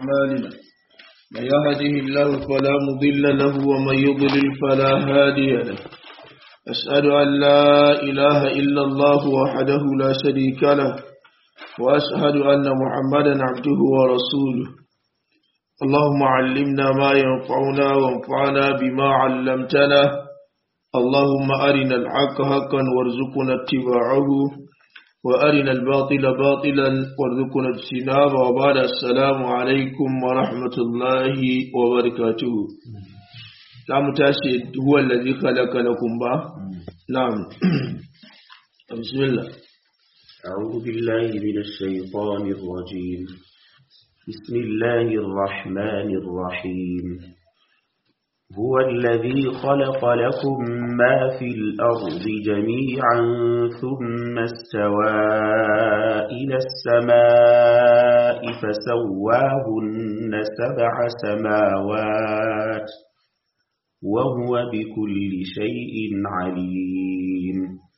أعمالنا من يهده الله فلا مضل له ومن يضلل فلا هادي له أشهد أن لا إله إلا الله وحده لا شريك له وأشهد أن محمدا عبده ورسوله اللهم علمنا ما ينفعنا وانفعنا بما علمتنا اللهم أرنا الحق حقا وارزقنا اتباعه وأرنا الباطل باطلا وارزقنا اجتنابه وبعد السلام عليكم ورحمة الله وبركاته نعم تاشي هو الذي خلق لكم با نعم بسم الله أعوذ بالله من الشيطان الرجيم بسم الله الرحمن الرحيم هو الذي خلق لكم ما في الأرض جميعا ثم استوى إلى السماء فسواهن سبع سماوات وهو بكل شيء عليم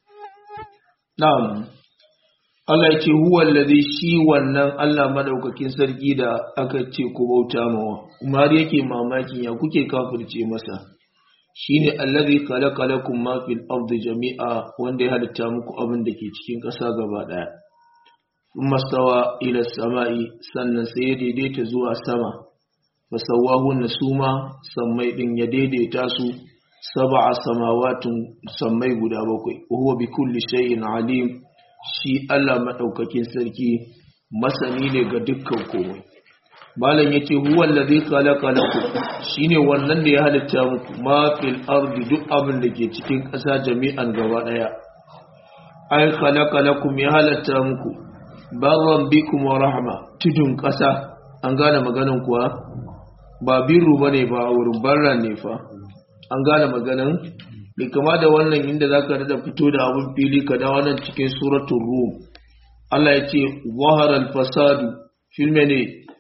نعم Allah ya ce huwa allazi shi wannan Allah madaukakin sarki da aka ce ku bauta mawa Umar yake mamakin ya kuke kafirce masa shine allazi khalaqa lakum ma fil ardi jami'a wanda ya halitta muku abin da ke cikin ƙasa gaba daya thumma stawa ila samai sannan sai ya daidaita zuwa sama fasawahun suma sammai din ya daidaita su sab'a samawatun sammai guda bakwai huwa bi kulli shay'in alim shi Allah maɗaukakin sarki masani ne ga dukkan komai. Malam ya ce, Huwan da zai kalaka laku shi ne wannan da ya halitta muku mafil ardi duk abin da ke cikin ƙasa jami'an gaba ɗaya. Ai, kalaka laku ya halatta muku, barran bikum wa rahama tudun ƙasa, an gane maganan kuwa? Ba birru ba ne ba wurin barran ne fa, an gane maganan? bai kama da wannan inda za ka da fito da abin fili ka da wannan cikin suratun rum Allah ya ce zaharar fasadu filme ne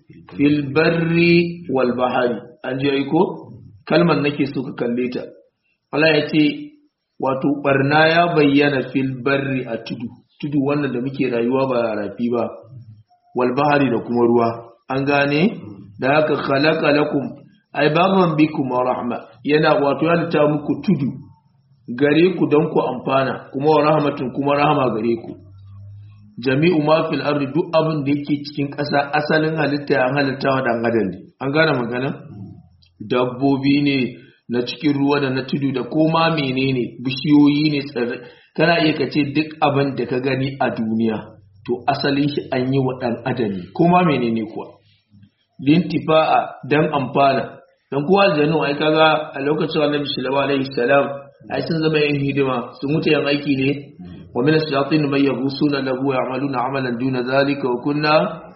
filbarri wal bahari an ji aiko kalmar nake so ka kalle ta Allah ya ce wato barna ya bayyana filbarri a tudu tudu wannan da muke rayuwa ba rafi ba wal bahari da kuma ruwa an gane da haka khalaqa lakum ay baban bikum wa rahma yana wato ya ta muku tudu gare ku don ku amfana kuma wa rahmatin kuma rahama gare ku jami'u ma fil ardi duk abin da yake cikin ƙasa asalin halitta an halitta wa dan adam ne an gane magana dabbobi ne na cikin ruwa da na tudu da koma menene bishiyoyi ne tsirrai kana iya ka ce duk abin da ka gani a duniya to asalin shi an yi wa dan adam ne koma menene kuwa lintifa'a dan amfana dan kowa aljanu ai kaga a lokacin annabi sallallahu alaihi salam ai sun zama yin hidima sun mutu yan aiki ne wa min ash-shayatin man yaghusuna lahu ya'maluna 'amalan duna zalika wa kunna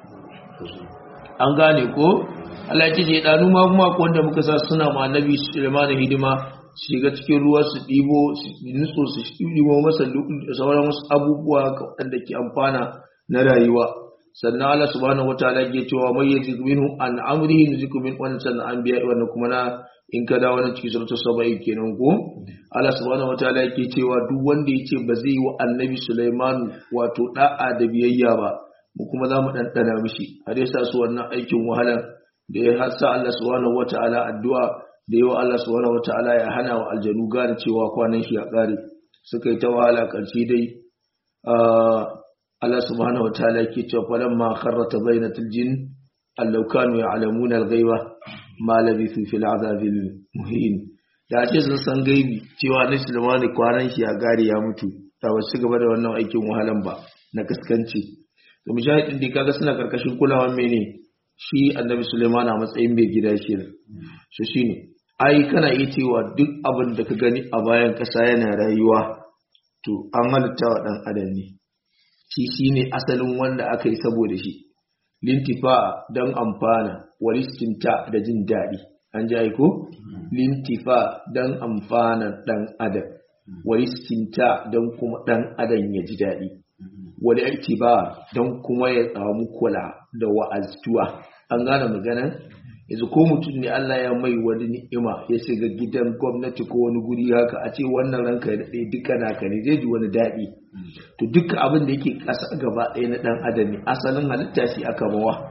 an gane ko Allah ya ce danu ma kuma ko wanda muka sa suna ma annabi Sulaiman hidima su shiga cikin ruwa su dibo su nutso su dibo masa sauran wasu abubuwa wanda ke amfana na rayuwa sannan Allah subhanahu wataala ke cewa may yazik minhu an amrihi nuziku min wannan sannan anbiya wannan kuma na in ka dawo nan cikin suratul saba'i kenan ko Allah subhanahu wataala yake cewa duk wanda yace ba zai yi wa annabi Sulaiman wato da'a da biyayya ba mu kuma za mu dandana mishi har yasa su wannan aikin wahala da ya hasa Allah subhanahu wataala addu'a da yawa Allah subhanahu wataala ya hana wa aljanu gane cewa kwanan shi ya kare suka yi ta wahala karshe dai Allah subhanahu wataala yake cewa falamma kharrat bainatul jin allau kanu ya'lamuna al-ghaiba ma labithu fil azabil muhin da ce sun san gaibi cewa na sulmani kwanan shi ya gari ya mutu ta ba su gaba da wannan aikin wahalan ba na kaskanci to mujahidin da kaga suna karkashin kulawan mene shi annabi sulaiman a matsayin mai gida shi shi shine ai kana iya cewa duk abin da ka gani a bayan kasa yana rayuwa to an halitta wa dan adam ne shi shine asalin wanda aka yi saboda shi lintifa don amfana walistinta da jin daɗi an ji aiko? lintifa don amfana ɗan adam walistinta don kuma ɗan adam ya ji daɗi wani ba don kuma ya samu kula da wa'aztuwa an gane magana yanzu ko mutum ne Allah ya mai wani ni'ima ya shiga gidan gwamnati ko wani guri haka a ce wannan ranka ya daɗe duka naka ne zai ji wani daɗi to duka abin da yake ƙasa gaba ɗaya na ɗan adam ne asalin halitta shi aka mawa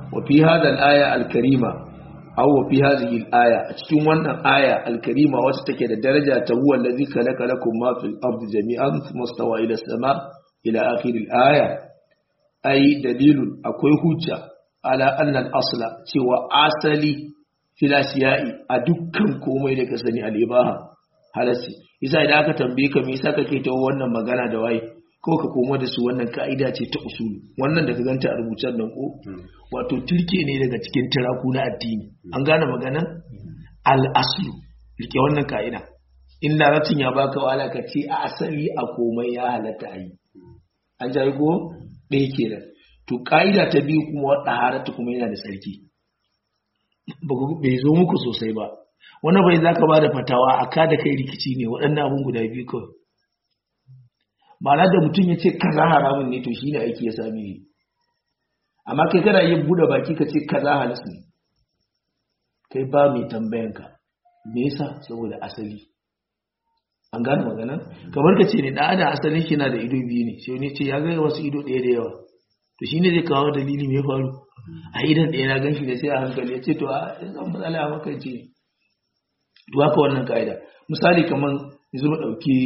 wa fi hadha al-aya al-karima aw wa fi hadhihi al-aya a cikin wannan aya al-karima wacce take da daraja ta huwa allazi khalaqa lakum ma fil ardi jami'an thumma stawa ila as-sama ila akhir al-aya ai dalilun akwai hujja ala anna al-asla cewa asali filasiyai a dukkan komai da ka sani al-ibaha halasi isa idan aka tambaye ka me yasa kake ta wannan magana da waye ko ka koma da su wannan ka'ida ce ta usulu wannan da ka ganta a rubucen nan ko wato turke ne daga cikin tiraku na addini an gane maganan al-aslu rike wannan ka'ida in larabcin ya baka wala ka ce a asali a komai ya halatta a yi an jayi ko ɗaya kenan to ka'ida ta biyu kuma wadda harata kuma yana da tsarki bai zo muku sosai ba wani bai za ka ba da fatawa a ka da kai rikici ne waɗannan abin guda biyu kawai ma'ana da mutum ya ce kaza haramun ne to shi ne aiki ya sami ne amma kai kana yin buɗe baki ka ce kaza halis ne kai ba mai tambayanka me yasa saboda asali an gane magana kamar ka ce ne da ada asalin shi na da ido biyu ne sai ne ce ya ga wasu ido ɗaya da yawa to shi ne zai kawo dalili mai faru a idan ɗaya na gan shi ne sai a hankali ya ce to a zan matsala a makance ne to haka wannan ka'ida misali kamar yanzu mu ɗauki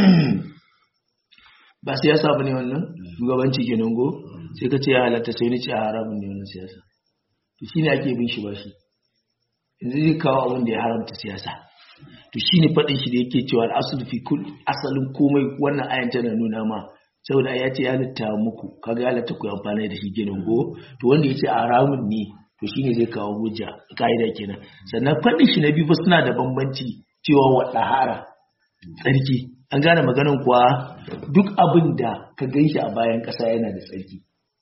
ba siyasa ba ne wannan shugabanci ke go sai ka ce ya halatta sai ni ce a haramun ne wannan siyasa to shi ne ake bin shi ba shi yanzu zai kawo abin da ya haramta siyasa to shi ne faɗin shi da yake cewa al'asul fi kul asalin komai wannan ayan tana nuna ma saboda ya ce ya halatta muku kaga ya halatta ku amfani da shi kenan go to wanda ya ce a haramun ne to shine zai kawo hujja ka'ida kenan sannan faɗin shi na biyu fa suna da bambanci cewa wa ɗahara tsarki an gane maganan kuwa duk abin da ka gan shi a bayan ƙasa yana da tsarki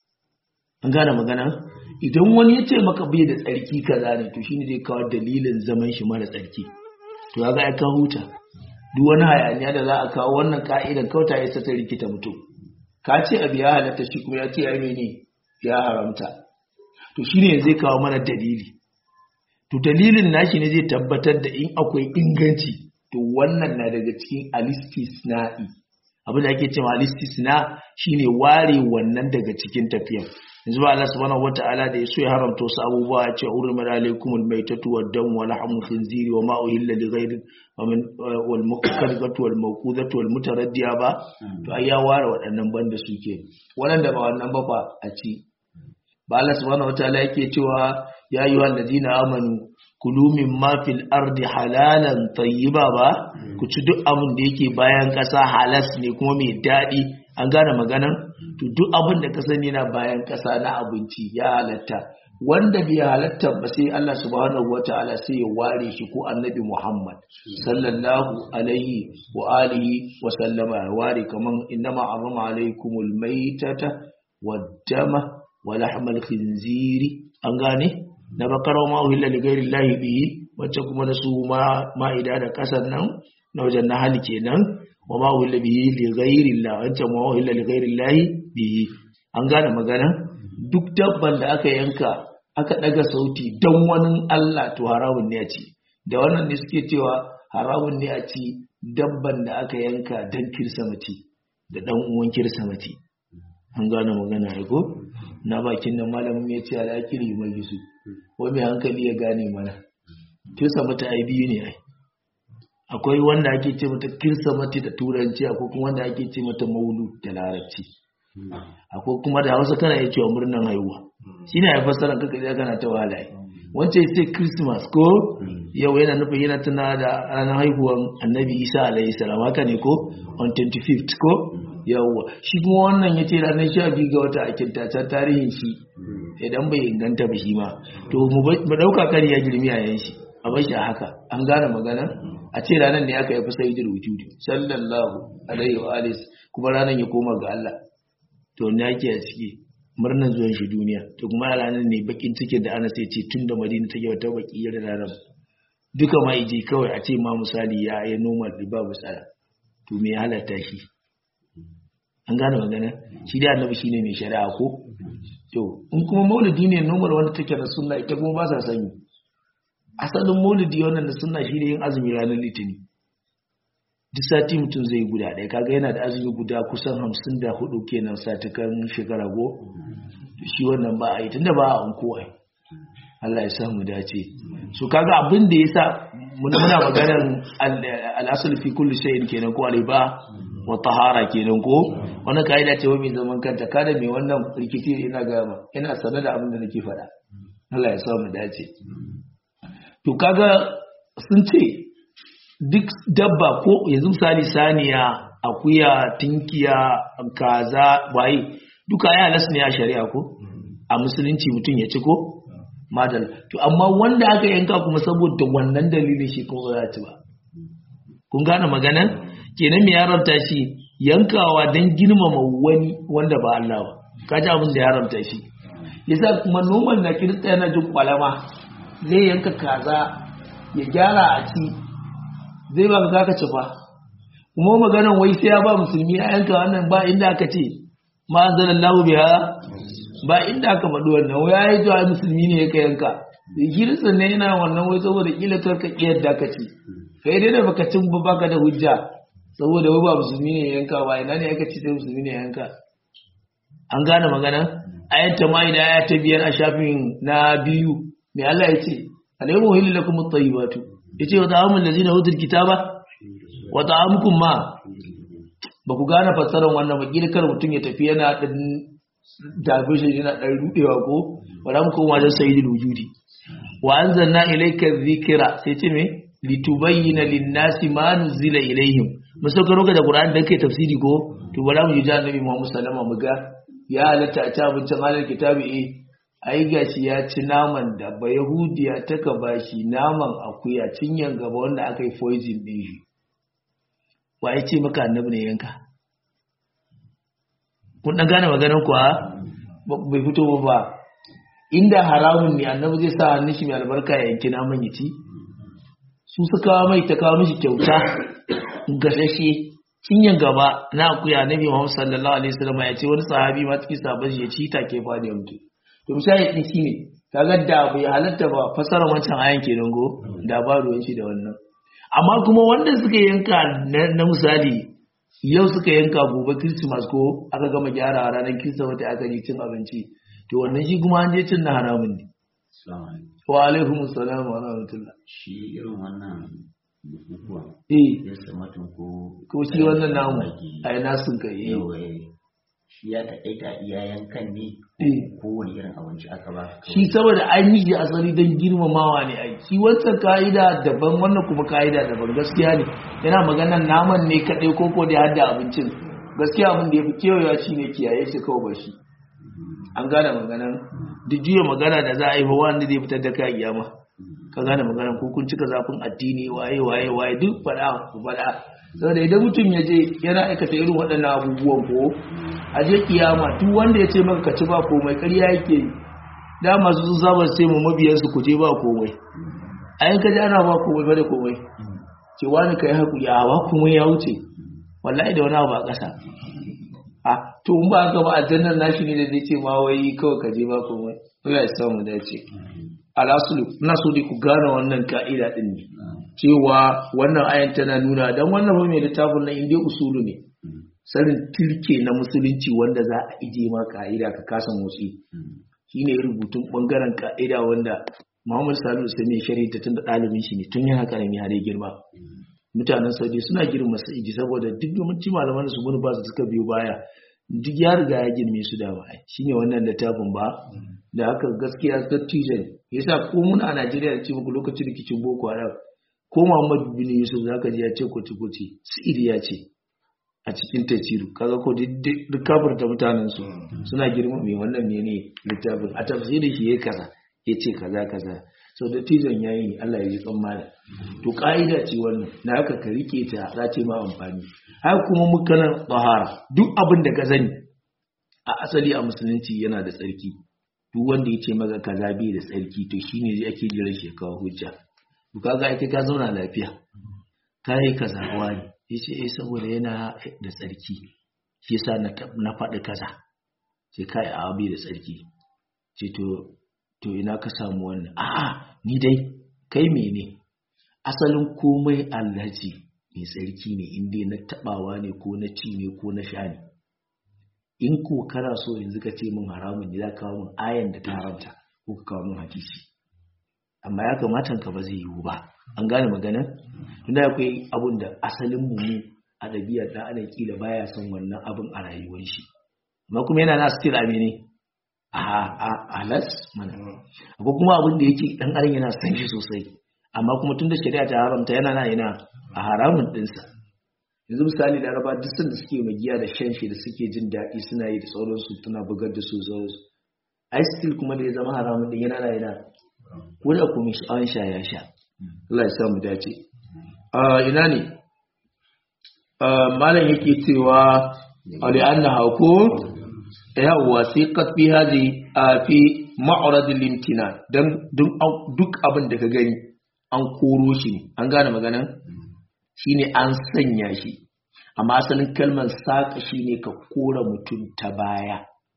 an gane magana idan wani ya ce maka bai da tsarki kaza ne to shine zai kawo dalilin zaman shi mara tsarki to ya ga ya kawo huta duk wani hayaniya da za a kawo wannan ka'idan kauta ya ta rikita mutum ka ce abu ya halatta shi kuma ya ce ya mene ya haramta to shine zai kawo mana dalili to dalilin nashi ne zai tabbatar da in akwai inganci to wannan na daga cikin alistisna'i abin da ake cewa alistisna shine ware wannan daga cikin tafiyan yanzu ba Allah subhanahu wata'ala da yaso ya haramta wasu abubuwa ya ce urmat alaykumul maytatu wad-dam wa lahmul khinziri wa ma uhilla li ghayri wal muqaddatu wal mawqudatu wal mutaraddiya ba to ai ya ware waɗannan banda suke wannan da ba wannan ba fa a ci ba Allah subhanahu wataala yake cewa ya yi wallazina amanu kulu min ma fil ardi halalan tayyiba ba ku ci duk abin da yake bayan ƙasa halas ne kuma mai daɗi an gane maganan to duk abin da ka sani na bayan ƙasa na abinci ya halatta wanda bai halatta ba sai Allah subhanahu wataala sai ya ware shi ko annabi Muhammad sallallahu alaihi wa alihi wa sallama ya ware kaman innama arama alaikumul maitata wad dama wa lahmal khinziri an gane na bakara ma uhilla li ghairi llahi bihi wacce kuma da su ma ma'ida da kasan nan na wajen na hali kenan wa ma uhilla bihi li ghairi llahi wacce ma uhilla li ghairi llahi bihi an gane magana duk dabban da aka yanka aka daga sauti dan wani Allah to haramun ne a ci da wannan ne suke cewa haramun ne a ci dabban da aka yanka dan kirsamati da dan uwan kirsamati an gane magana ya ko na bakin nan malamin ya ce al'akiri mai gisu wai mai hankali ya gane mana kirsa mata ai biyu ne ai akwai wanda ake ce mata kirsa mata da turanci akwai kuma wanda ake ce mata maulu da larabci akwai kuma da hausa kana iya cewa murnan haihuwa shi ne ya fassara kaka ya kana ta wahala wancan sai christmas ko yau yana nufin yana tuna da ranar haihuwan annabi isa alayhi salam haka ne ko on 25th ko yawwa shi kuma wannan ya ce ranar sha biyu ga wata a kintaccen tarihin shi idan bai inganta ba shi ma to mu ɗauka kan ya girmi a yan shi a bar shi a haka an gane magana a ce ranar ne aka yi fi sai wujudi sallallahu alaihi wa alis kuma ranar ya koma ga Allah to ne ake a ciki murnar zuwan shi duniya to kuma ranar ne bakin cikin da ana sai ce tun da madina take wata baki yar ranar duka ma ije kawai a ce ma misali ya yi noma riba musala to me ya halatta shi an gane magana shi da annabi shine mai shari'a ko to in kuma maulidi ne nomar wanda take da sunna ita kuma ba sa sani asalin maulidi wannan da sunna shine yin azumi ranar litini duk sati mutum zai guda ɗaya kaga yana da azumi guda kusan hamsin da hudu kenan satukan shekara go shi wannan ba a yi tunda ba a anko ai Allah ya sa mu dace so kaga abin da yasa muna muna maganar al-asl fi kulli shay'in kenan ko riba wa tahara kenan ko wannan kaida ce mai zaman kanta kada mai wannan rikici ina ga ma ina sanar da abin da nake faɗa Allah ya sa mu dace to kaga sun ce duk dabba ko yanzu misali saniya akuya tinkiya kaza waye duka ya halas ne a shari'a ko a musulunci mutum ya ci ko madal to amma wanda aka yanka kuma saboda wannan dalilin shi kuma za ci ba kun gane maganan kenan me yaramta shi yankawa don girmama wani wanda ba Allah ba kaji abin da yaramta shi yasa kuma noman na kirista yana jin kwalama zai yanka kaza ya gyara a ci zai ba ka ka ci fa kuma maganan wai sai ya ba musulmi a yanka wannan ba inda aka ce ma anzalallahu biha ba inda aka faɗi wannan wai ya yi zuwa musulmi ne ya ka yanka kirista ne yana wannan wai saboda kila karka kiyar da ka ci kai dai da baka cin ba baka da hujja saboda wai ba musulmi ne ya yanka ba ina ne aka ci sai musulmi ne ya yanka an gane magana ayat ta mai da ayat ta biyar a shafin na biyu mai Allah ya ce alayhi wa hilal lakum at-tayyibatu yace wa ta'amul ladzina utul kitaba wa ta'amukum ma ba ku gane fassarar wannan ba kila kar mutum ya tafi yana dan dabe shi yana dan rudewa ko wala mu koma da sayyidul wujudi wa anzalna ilayka dhikra sai ce me litubayyana lin-nasi ma nuzila ilayhim musauka roka da qur'ani dan kai tafsiri ko to bala mu ji annabi Muhammad sallallahu alaihi wasallam mu ga ya halatta a ci abincin halar kitabi eh ai gashi ya ci naman da ba yahudiya ta ka bashi naman akuya cinyan gaba wanda aka yi poison din shi wa ya ce maka annabi ne yanka kun dan gane maganar kuwa bai fito ba ba inda haramun ne annabi zai sa hannun shi mai albarka ya yanki naman ya ci su suka mai ta kawo mishi kyauta gasashe cinyan gaba na akuya nabi Muhammad sallallahu alaihi wasallam ya ce wani sahabi ma cikin sahabbai ya ci take fadi ya mutu to misali din shine kaga da bai halatta ba fasara wancan ayan kenan go da ba ruwan shi da wannan amma kuma wanda suka yanka na misali yau suka yanka gobe Christmas ko aka gama gyara ranar Christmas aka ji cin abinci to wannan shi kuma an je cin na haramun ne wa alaikum assalam wa rahmatullah shi irin wannan bukukuwan eh ya samatun ko ko shi wannan namu ai nasun kai eh yawa shi ya taƙaita iyayen kan ne eh kowane irin abinci aka ba shi saboda an yi shi asali don girmamawa ne ai shi wancan ka'ida daban wannan kuma ka'ida daban gaskiya ne yana maganan naman ne kaɗai ko ko da ya hada abincin gaskiya abin da ya fi kewayewa shi ne kiyaye shi kawai ba shi an gane maganan duk juya magana da za a yi ba wanda zai fitar da kai kiyama ka gane maganan ko kun cika zafin addini waye waye waye duk faɗa ku faɗa saboda idan mutum ya je yana aikata irin waɗannan abubuwan ko a je kiyama duk wanda ya ce maka ka ci ba komai ƙarya yake yi da masu sun saba sai mu mabiyansu ku je ba komai a yanka ji ana ba komai ba da komai ce wani ka yi haƙuri a ba komai ya wuce wallahi da wani abu a ƙasa a to in ba haka ba aljannar nashi ne da zai ce ma wai kawai ka je ba komai Allah ya samu dace alasulu ina so dai ku gane wannan ka'ida din ne cewa wannan ayan tana nuna dan wannan ba mai littafin nan inda usulu ne sanin tilke na musulunci wanda za a ije ma ka'ida ka kasa motsi shine rubutun bangaren ka'ida wanda Muhammad Salihu Sami shari'a tun da ɗalibin shi ne tun yana karami har ya girma mutanen Saudi suna girma Sa'idi saboda duk yawanci malaman su mun ba su suka biyo baya duk ya riga ya girme su da ba shine wannan littafin ba da haka gaskiya dattijo ne yasa ko mun a Najeriya da ce muku lokacin rikicin Boko Haram ko Muhammad bin Yusuf zaka ji ya ce kuti kuti Sa'idi ya ce a cikin tafsiru kaga ko duk kafirta mutanen su suna girma mai wannan mene littafin a tafsirin shi yayi kaza yace kaza kaza so da tizon yayi ne Allah ya yi tsammani to ka'ida ce wannan na haka ka rike ta za ce ma amfani har kuma mukanan tsahara duk abin da ka sani a asali a musulunci yana da tsarki duk wanda ya ce maka kaza bai da tsarki to shine zai ake jiran shi ya kawo hujja to kaga ake ka zauna lafiya kai kaza wani ya ce eh saboda yana da tsarki shi yasa na faɗi kaza sai kai a abi da tsarki ce to to ina ka samu wannan a'a ni dai kai mene asalin komai allaji mai tsarki ne inda na tabawa ne ko na ci ne ko na sha ne in ko kana so yanzu ka ce min haramun ne za ka kawo min ayan da ta haramta ko ka kawo min hadisi amma ya kamata ka ba zai yiwu ba an gane maganar tunda akwai abun da asalin mu mu a ɗabi'ar ɗan adam kila baya son wannan abin a rayuwar shi amma kuma yana na still a mene a halas mana akwai kuma abin da yake ɗan adam yana son shi sosai amma kuma tunda shari'a ta haramta yana na yana a haramun ɗinsa yanzu misali laraba duk sanda suke magiya da shan shi da suke jin daɗi suna yi da sauransu tana bugar da su sauransu ai still kuma da ya zama haramun ɗin yana na yana ko da kuma an sha ya sha Allah ya samu dace ina ne malam yake cewa li'anna hako yawwa sai qatbi hadi fi ma'rad al-imtinan dan duk abin da ka gani an koro shi ne an gane maganan shine an sanya shi amma asalin kalmar saka shine ka kora mutum ta baya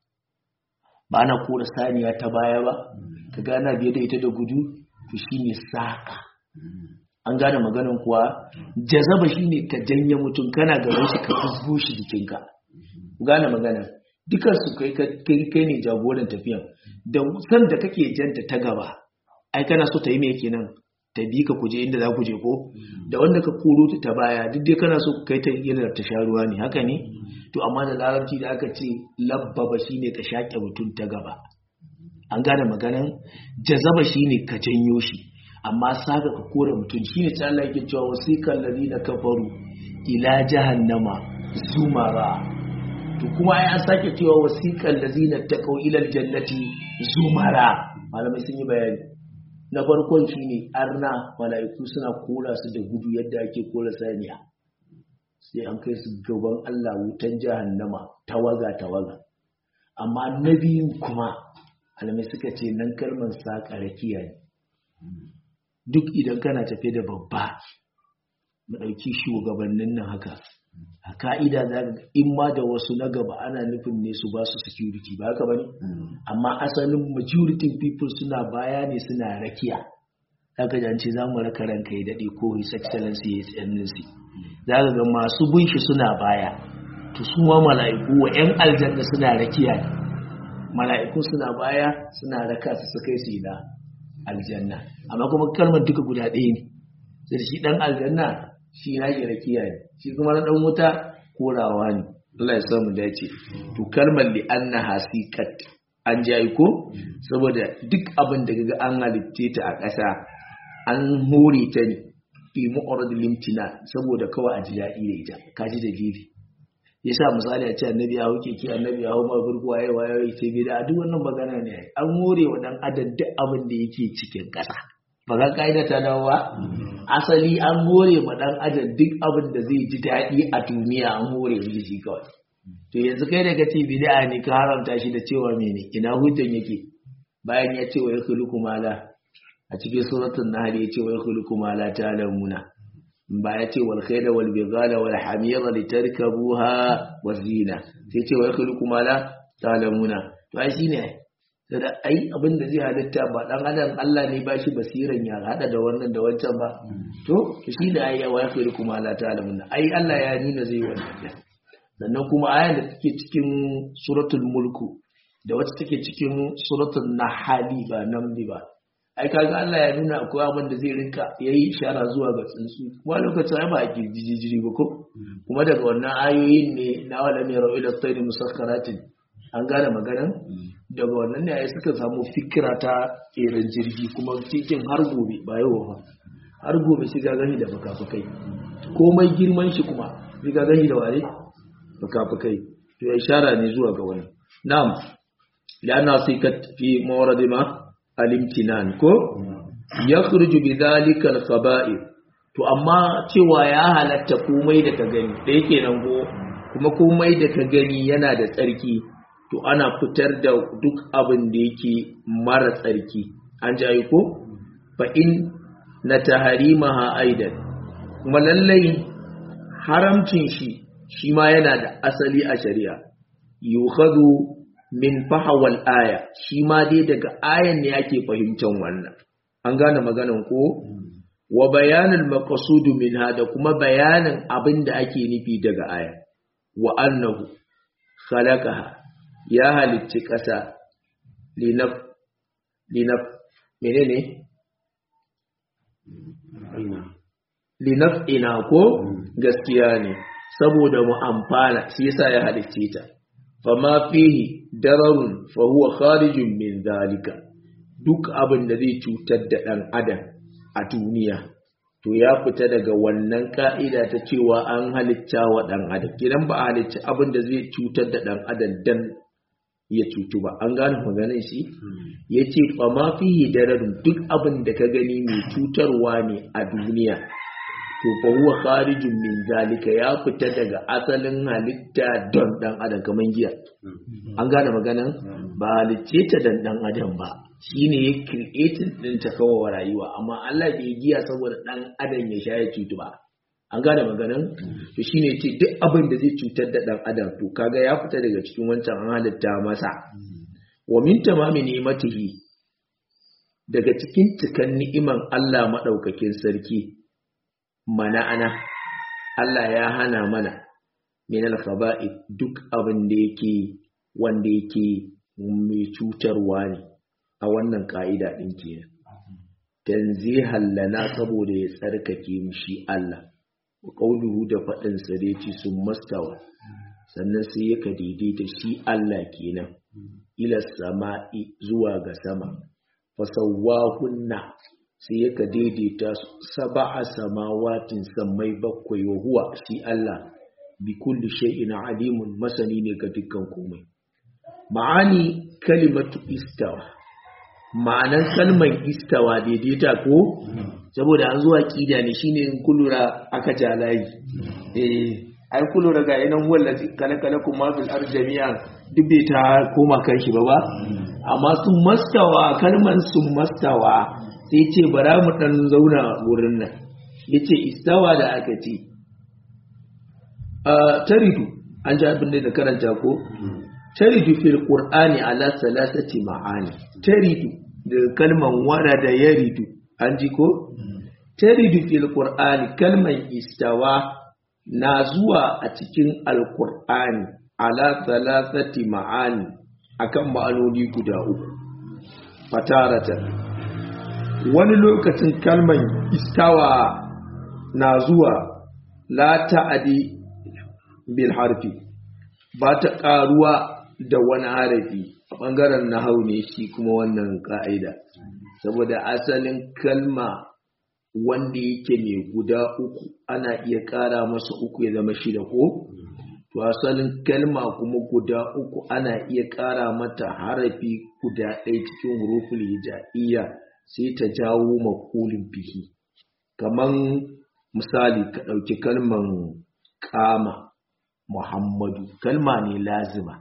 ba na kora saniya ta baya ba ka gana biye da ita da gudu to shine saka an gane maganin kuwa jazaba shine ka janye mutum kana gaban shi ka fusgo shi jikinka gane magana dukan su kai kai ne jagoran tafiyan da san da kake janta ta gaba ai kana so ta yi me kenan ta bi ka kuje inda za ku je ko da wanda ka koro ta baya duk dai kana so kai ta yana ta sha ruwa ne haka ne to amma da larabci da aka ce labbaba shine ka shaƙe mutum ta gaba an gane maganan jazaba shine ka janyo shi amma saka ka kore mutum shine ta Allah yake cewa wasiqal ladina kafaru ila jahannama zumara to kuma ai an sake cewa wasiqal ladina taqaw ila aljannati zumara malamai sun yi bayani na farkon shine arna mala'iku suna kora su da gudu yadda ake kora saniya sai an kai su gaban Allah wutan jahannama tawaga tawaga amma na biyun kuma malamai suka ce nan kalmar saƙa rakiya ne duk idan kana tafe da babba mu ɗauki shugabannin nan haka a ka'ida za ga in ma da wasu na gaba ana nufin ne su ba su security ba haka bane amma asalin majority people suna baya ne suna rakiya zaka ji an ce za mu raka ranka ya daɗe ko his excellency ya excellency za ka ga masu bin shi suna baya to su ma mala'iku wa 'yan aljanna suna rakiya ne mala'iku suna baya suna raka su su kai su ina aljanna amma kuma kalmar duka guda ɗaya ne sai shi ɗan aljanna shi na ke rakiya ne shi kuma na ɗan wuta korawa ne Allah ya samu dace to kalmar li anna hasikat an jayi ko saboda duk abin da kaga an halitte ta a ƙasa an hore ta ne fi mu'arad limtina saboda kawai a ji daɗi da ita ka ji da gidi yasa misali a ce annabi ya huke ki annabi ya hau ma burku waye waye ce bai da duk wannan magana ne an more wa dan adam duk abin da yake cikin ƙasa ba ga kaida ta dawo ba asali an more ma dan adam duk abin da zai ji daɗi a duniya an more shi shi kawai to yanzu kai da kace bid'a ne ka haramta shi da cewa mene ina hujjan yake bayan ya ce wa yakhluqu mala a cikin suratul nahl ya ce wa yakhluqu mala ta'lamuna ba ya ce wal khayla wal bighala wal hamira litarkabuha waz zina sai ce wa yakhluqu ma la ta'lamuna to ai shine da ai abin da zai halitta ba dan adam Allah ne ba shi basiran ya hada da wannan da wancan ba to shi da ai wa yakhluqu ma la ta'lamuna ai Allah ya nuna zai wannan sannan kuma ayan da take cikin suratul mulku da wacce take cikin suratul nahali ba namli ba ai kaga Allah ya nuna akwai abin da zai rinka yayi ishara zuwa ga tsuntsu kuma lokacin ai ba a kirjijiri ba ko kuma daga wannan ayoyin ne na wala mai ra'u ila tayri musakkaratin an gane maganan daga wannan ne ai suka samu fikira ta irin jirgi kuma cikin har gobe ba yau ba har gobe shi ga gani da bakafakai komai girman shi kuma shi ga gani da ware bakafakai to ya ishara ne zuwa ga wannan na'am la'anna sikat fi mawradi ma alimtinan ko ya kurju bi zalika al-khaba'ir to amma cewa ya halatta komai da ka gani da yake nan go kuma komai da ka gani yana da tsarki to ana fitar da duk abin da yake mara tsarki an ji ko fa in na taharimaha aidan kuma lallai haramcin shi shi ma yana da asali a shari'a yukhadu min fahawal aya shi ma dai daga ayan ne ake fahimtar wannan an gane maganan ko wa bayanul maqsud minha da kuma bayanin abin da ake nufi daga aya wa annahu khalaqaha ya halicci ƙasa linaf linaf menene linaf'ina ko gaskiya ne saboda mu amfana shi yasa ya halicce ta fama fihi dararun fa huwa kharijun min zalika duk abin da zai cutar da dan adam a duniya to ya fita daga wannan ka'ida ta cewa an halitta wa dan adam kidan ba a halicci abin da zai cutar da dan adam dan ya cutu ba an gane maganin shi ya ce fama fihi dararun duk abin da ka gani mai cutarwa ne a duniya to fa huwa kharijun min zalika ya fita daga asalin halitta don dan adam kaman giya an gane maganan ba halicce ta dan dan adam ba shine ya creating din ta kawo rayuwa amma Allah bai giya saboda dan adam ya sha ya cutu ba an gane maganan to shine ce duk abin da zai cutar da dan adam to kaga ya fita daga cikin wancan an halitta masa wa min tamami ni'matihi daga cikin cikan ni'iman Allah madaukakin sarki mana'ana Allah ya hana mana min al-khaba'i duk abin da yake wanda yake mai cutarwa ne a wannan ka'ida din kenan tanzihan lana saboda ya tsarkake mu shi Allah wa qawluhu da fadin sa da yace sun mastawa sannan sai yaka daidaita shi Allah kenan ila sama'i zuwa ga sama fasawwahunna sai yaka daidaita saba'a samawatin sammai bakwai wa huwa shi Allah bi kulli shay'in alimun masani ne ga dukkan komai ma'ani kalimatu istawa ma'anan kalman istawa daidaita ko saboda an zuwa kida ne shine in kulura aka ja layi eh ai kulura ga yanan wallazi kala kala kuma fil arjamiya duk bai ta koma kan shi ba ba amma sun mastawa kalman sun mastawa sai ce bara mu dan zauna wurin nan yace istawa da aka ce taridu an ji abin da karanta ko taridu fil qur'ani ala salasati ma'ani taridu da kalman wara da yaridu an ji ko taridu fil qur'ani kalman istawa na zuwa a cikin alqur'ani ala salasati ma'ani akan ma'anoni guda uku fataratan wani lokacin kalman istawa na zuwa la ta'adi bil harfi ba ta karuwa da wani harafi a ɓangaren nahau ne shi kuma wannan ka'ida saboda asalin kalma wanda yake mai guda uku ana iya ƙara masa uku ya zama shida ko to asalin kalma kuma guda uku ana iya ƙara mata harafi guda ɗaya cikin huruful hija'iyya sai ta jawo makulin bihi kaman misali ka ɗauki kalman kama Muhammadu kalma ne lazima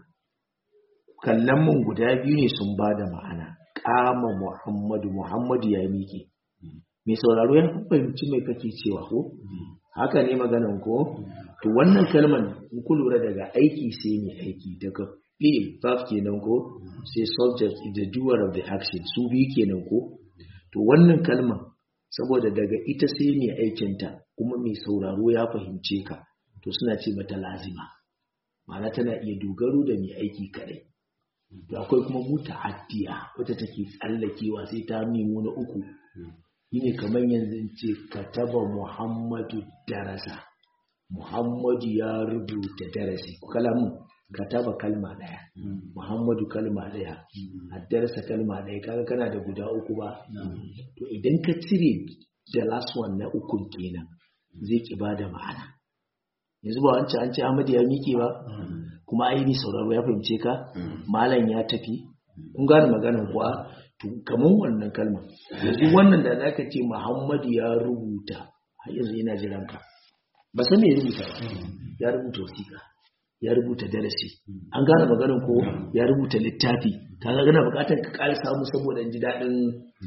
kallon mun guda biyu ne sun ba da ma'ana kama Muhammadu Muhammadu ya miƙe mai sauraro ya fahimci mai kake cewa ko haka ne maganan ko to wannan kalman in ku lura daga aiki sai mai aiki daga fi'il verb kenan ko sai subject is the doer of the action su biyu kenan ko to wannan kalman saboda daga ita sai mai aikinta kuma mai sauraro ya fahimce ka to suna ce mata lazima ma'ana tana iya dogaro da mai aiki kadai to akwai kuma muta haddiya wata take tsallakewa sai ta nemo na uku shine kamar yanzu in ce kataba muhammadu darasa muhammadu ya rubuta darasi kalamun kataba kalma daya muhammadu kalma daya addarsa kalma daya kaga kana da guda uku ba to idan ka cire the last one na ukun kenan zai ki bada ma'ana yanzu ba wancan an ce Ahmad ya miƙe ba kuma aini sauraro ya fahimce ka malam ya tafi kun gane maganar kuwa to kaman wannan kalma yanzu wannan da zaka ce Muhammad ya rubuta har yanzu yana jiran ka ba san me ya rubuta ba ya rubuta wasiƙa ya rubuta darasi an gane maganar ko ya rubuta littafi kaga gana bukatar ka ƙara samu saboda ji daɗin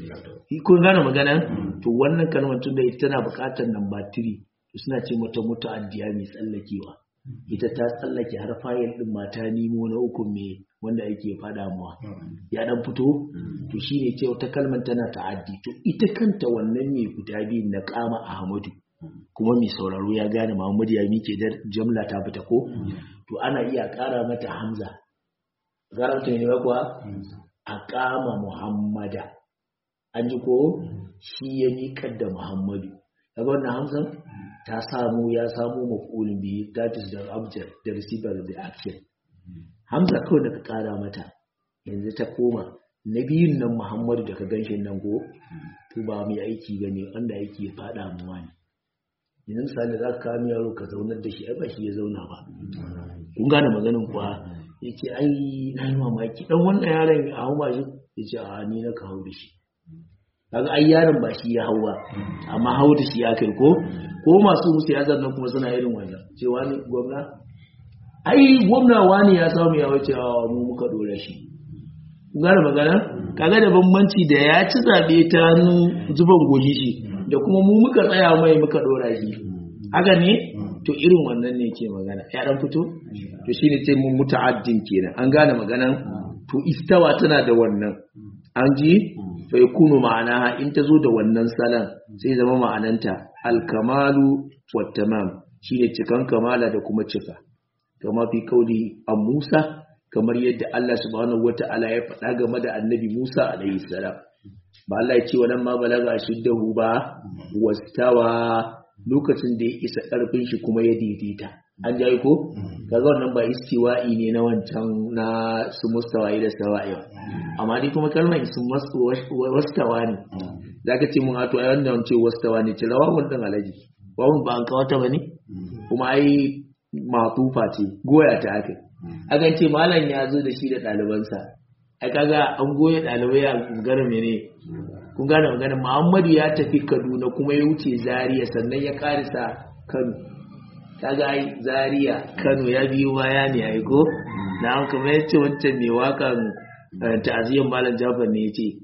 kun gane maganar to wannan kalmar tun da ita tana bukatar number 3 suna ce mata muta'addiya mai tsallakewa ita ta tsallake har fayil din mata nemo na uku mai wanda yake fada mawa ya dan fito to shine ce wata kalmar tana ta'addi to ita kanta wannan mai guda biyu na kama Ahmadu kuma mai sauraro ya gane Muhammadu ya mike da jamla ta fita ko to ana iya ƙara mata hamza garanta ne ba kuwa a kama muhammada an ji ko shi ya miƙar da muhammadu daga wannan hamzan ta samu ya samu mafulin biyu that is the object the receiver of the action hamza kawai da ka ƙara mata yanzu ta koma na biyun nan muhammadu da ka ganshi nan ko to ba mai aiki ba ne wanda aiki ya faɗa mu wani yanzu misali za ka kawo yaro ka zaunar da shi ai ba shi ya zauna ba kun gane maganin kuwa ya ce ai na yi mamaki dan wannan yaron a hau ba shi ya ce a ni na ka hau da shi kaga ai yaron ba shi ya hau ba amma hau da shi ya kai ko ko masu siyasar nan kuma suna irin wannan cewa ni gwamna ai gwamna wani ya samu ya wuce a mu muka dora shi kun gane magana kaga da bambanci da ya ci zabe ta hannun zuban goji shi da kuma mu muka tsaya mai muka dora shi haka ne to irin wannan ne ke magana ya dan fito to shine ce mun muta'addin kenan an gane maganan to istawa tana da wannan an ji fa yakunu ma'ana in ta zo da wannan salan sai zama ma'ananta alkamalu wat tamam shine cikan kamala da kuma cika kama fi kauli an Musa kamar yadda Allah subhanahu wata'ala ya faɗa game da annabi Musa alaihi salam ba Allah ya ce wannan ma balaga shiddahu ba wastawa lokacin da ya isa ƙarfin shi kuma ya daidaita an jayi ko kaga wannan ba istiwa'i ne na wancan na su mustawa'i da sawa'i amma dai kuma kalmar su wastawa ne zaka ce mun hato ai wannan ce wastawa ne cirawa wannan alaji wawun ba an kawata bane kuma ai matufa ce goya ta aka akan ce malam ya zo da shi da ɗalibansa ai kaga an goya ɗalibai a gara mene kun gane magana Muhammadu ya tafi Kaduna kuma ya wuce Zaria sannan ya karisa Kano kaga ai Zaria Kano ya biyo baya ne ai ko na an kamar yace wancan mai wakan ta'aziyyar Malam Jafar ne yace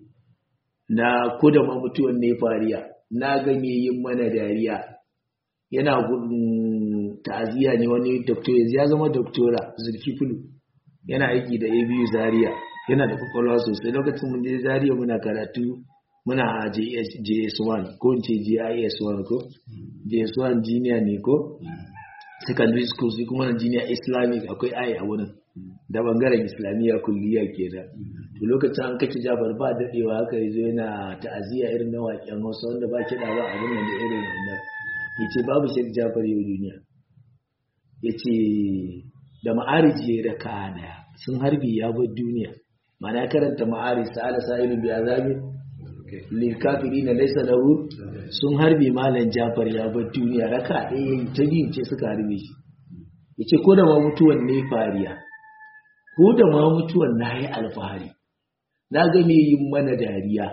na ko da ma mutuwan ne fariya na ga me yin mana dariya yana gudun ta'aziyya ne wani doctor ya zama doctora Zulkiflu yana aiki da ABU Zaria yana da kwakwalwa sosai lokacin mun je Zaria muna karatu muna a JS1 ko in ce GIS1 ko JS1 junior ne ko secondary school sai kuma na junior islamic akwai ai a wurin da bangaren islamiyya kulliya kenan to lokacin an kace Jafar ba dadewa haka yazo yana ta'aziyya irin na waƙen Hausa wanda ba kiɗa ba abin nan da irin wannan yace babu Sheikh Jafar yau duniya yace da ma'ariji ya raka daya sun harbi ya bar duniya ma'ana karanta ma'arij sa'ala sa'ilun bi azabi lilkafiri na laisa lahu sun harbe malam jafar ya bar duniya raka ɗaya yi ta biyu ce suka harbe shi ya ce ko da ma mutuwan ne fariya ko da ma mutuwan na yi alfahari na ga me yin mana dariya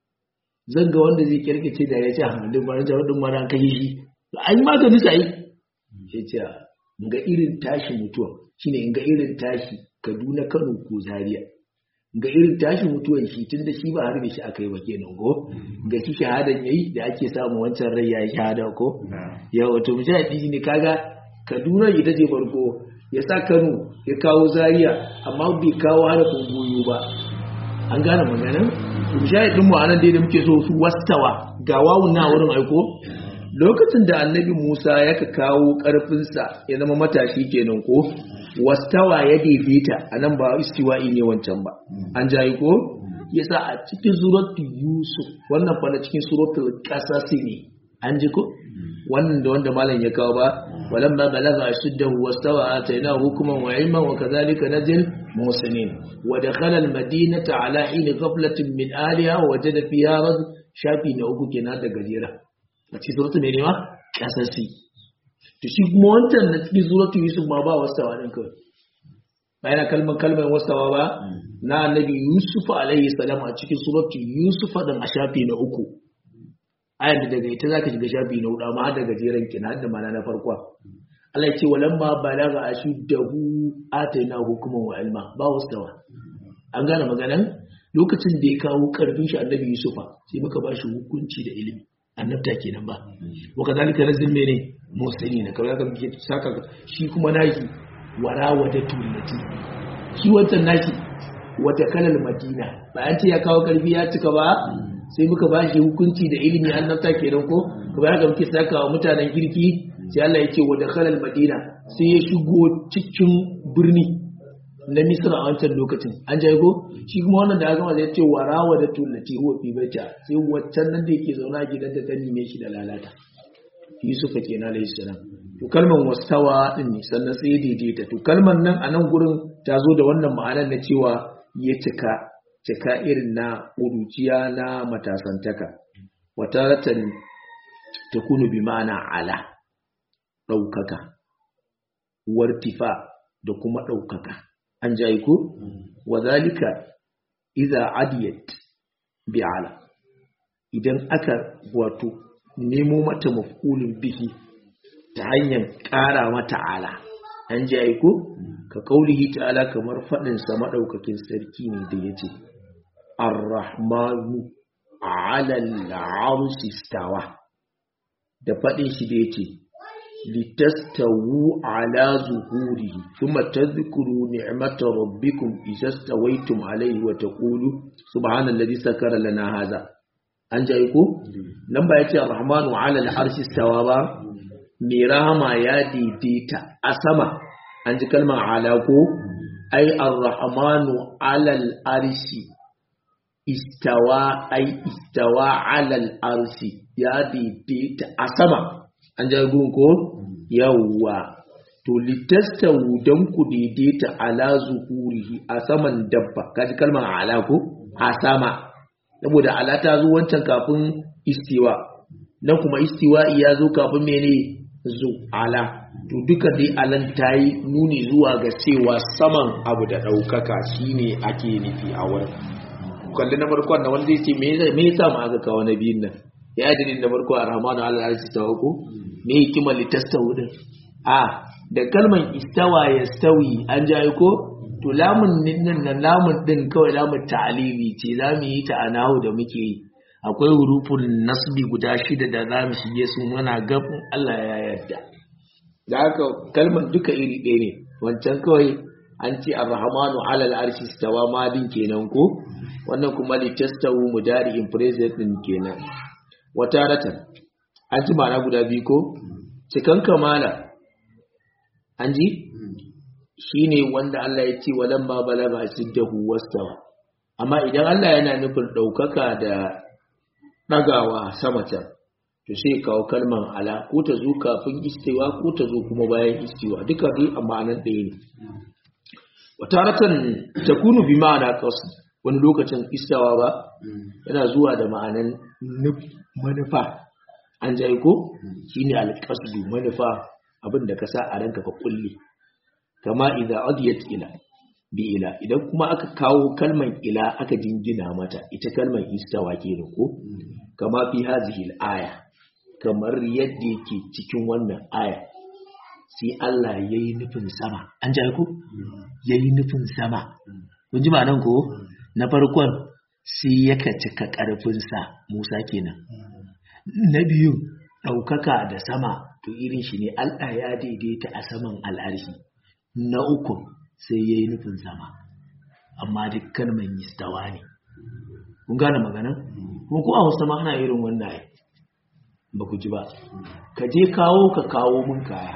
zan ga wanda zai kirkice da ya ce hamadin mara jawar ɗin mara kashe shi an yi magani sai ya ce in ga irin tashi mutuwan shine in ga irin tashi kaduna kano ko zaria ga irin tashi mutuwan shi tun da shi ba harbe shi aka yi ba kenan ko ga shi shahadan yayi da ake samu wancan rai ya yi shahada ko ya wato mujahidi ne kaga kaduna ita ce farko ya sa kano ya kawo zaria amma bai kawo harafin goyo ba an gane maganin mujahidin mu anan dai da muke so su wastawa ga wawun na wurin aiko lokacin da annabi musa ya ka kawo karfinsa ya zama matashi kenan ko wastawa ya daidaita a nan ba istiwa'i ne wancan ba an jayi ko yasa a cikin suratul yusuf wannan fa na cikin suratul qasas ne an ji ko wannan da wanda malam ya kawo ba walamma balagha ashuddahu wastawa atainahu hukman wa ilman wa kadhalika najil muhsinin wa dakhala al madinata ala hin ghaflatin min aliha wa wajada fiha rad shafi na uku kenan da gajera a cikin suratul ne ma qasasi to shi kuma wancan na cikin suratu yusuf ma ba wastawa din kawai ba yana kalmar kalmar wastawa ba na annabi yusuf alaihi salam a cikin suratu yusuf da mashafi na uku ayar da daga ita zaka shiga shafi na hudu amma har da gajeren kina har da mana na farko Allah ya ce walamma balaga ashuddahu ataina hukuman wa ilma ba wastawa an gane maganan lokacin da ya kawo karfin shi annabi yusufa sai muka ba shi hukunci da ilimi annabta kenan ba wa kadhalika nazil mene musani na kawai kan ke saka shi kuma naki wara wata tullati shi wancan naki wata kalal madina ba an ce ya kawo karfi ya cika ba sai muka ba shi hukunci da ilimi annabta kenan ko kuma haka muke saka wa mutanen kirki sai Allah ya ce wa dakhala madina sai ya shigo cikin birni na Misra a wancan lokacin an jago shi kuma wannan da aka zai ce wa rawa da tullati huwa fi baita sai waccan nan da yake zauna a gidanta ta nime shi da lalata Yusuf kenan alayhi salam to kalman wastawa din ne sannan sai daidaita to kalman nan a nan gurin ta zo da wannan ma'anar na cewa ya cika cika irin na ƙuruciya na matasantaka wataratan takunu bi ma'ana ala ɗaukaka wartifa da kuma ɗaukaka an ji aiko wa zalika idza adiyat bi ala idan aka wato nemo mata maf'ulin bihi ta hanyar ƙara mata ala an ji aiko ka kaulihi ta'ala kamar faɗin sa madaukakin sarki ne da yace ar-rahmanu 'ala al-'arshi istawa da faɗin shi da yace litastawu ala zuhurihi thumma tadhkuru ni'mata rabbikum idza stawaytum alayhi wa taqulu subhanalladhi sakara lana hadha an ji aiko nan ba yace ar-rahmanu 'ala al-'arshi istawa ba mai rahama ya daidaita a sama an ji kalmar ala ko ai ar-rahmanu alal arshi istawa ai istawa alal arshi ya daidaita a sama an ji gun ko yawwa to litastawu dan ku daidaita ala zuhurihi a saman dabba kaji kalmar ala ko a sama saboda ala ta zo wancan kafin istiwa nan kuma istiwa ya zo kafin mene zu ala to duka dai alan ta yi nuni zuwa ga cewa saman abu da ɗaukaka shine ake nufi a wurin kalli na farko na wanda zai ce me yasa ma aka kawo na biyun nan ya yi dalilin na farko a rahmanu ala arsi ta ko me hikimar litastawu din a da kalman istawa ya stawi an ji ko to lamun nan na lamun din kawai lamun ta'alili ce za mu yi ta a nahu da muke yi akwai hurufun nasbi guda shida da za mu shige su muna gabin Allah ya yarda da haka kalmar duka iri ɗaya ne wancan kawai an ce ar-rahmanu ala al-arshi stawa madin kenan ko wannan kuma litastawu mudari in present din kenan wataratan an ji ma'ana guda biyu ko cikan kamala an ji shine wanda Allah ya ce walamma balaga siddahu wastawa amma idan Allah yana nufin ɗaukaka da ɗagawa sama can to sai kawo kalman ala ko ta zo kafin istiwa ko ta zo kuma bayan istiwa duka dai a ma'anar ɗaya ne wataratan takunu bi ma'ana qasd wani lokacin istawa ba yana zuwa da ma'anan manufa an jai ko shine alqasdu manufa abin da ka sa a ranka ka kulle kama idza adiyat ila bi ila idan kuma aka kawo kalman ila aka jingina mata ita kalman istawa kenan ko kama fi hazihi aya kamar yadda yake cikin wannan aya sai Allah yayi nufin sama an ji ku yayi nufin sama kun ji nan ko na farkon sai yaka cika karfinsa Musa kenan na biyu ɗaukaka da sama to irin shi ne Allah ya daidaita a saman al'arshi na uku sai ya yi nufin sama amma duk kalman istawa ne kun gane maganan kuma ko a wasu ma ana irin wannan ai ba ku ji ba ka je kawo ka kawo mun kaya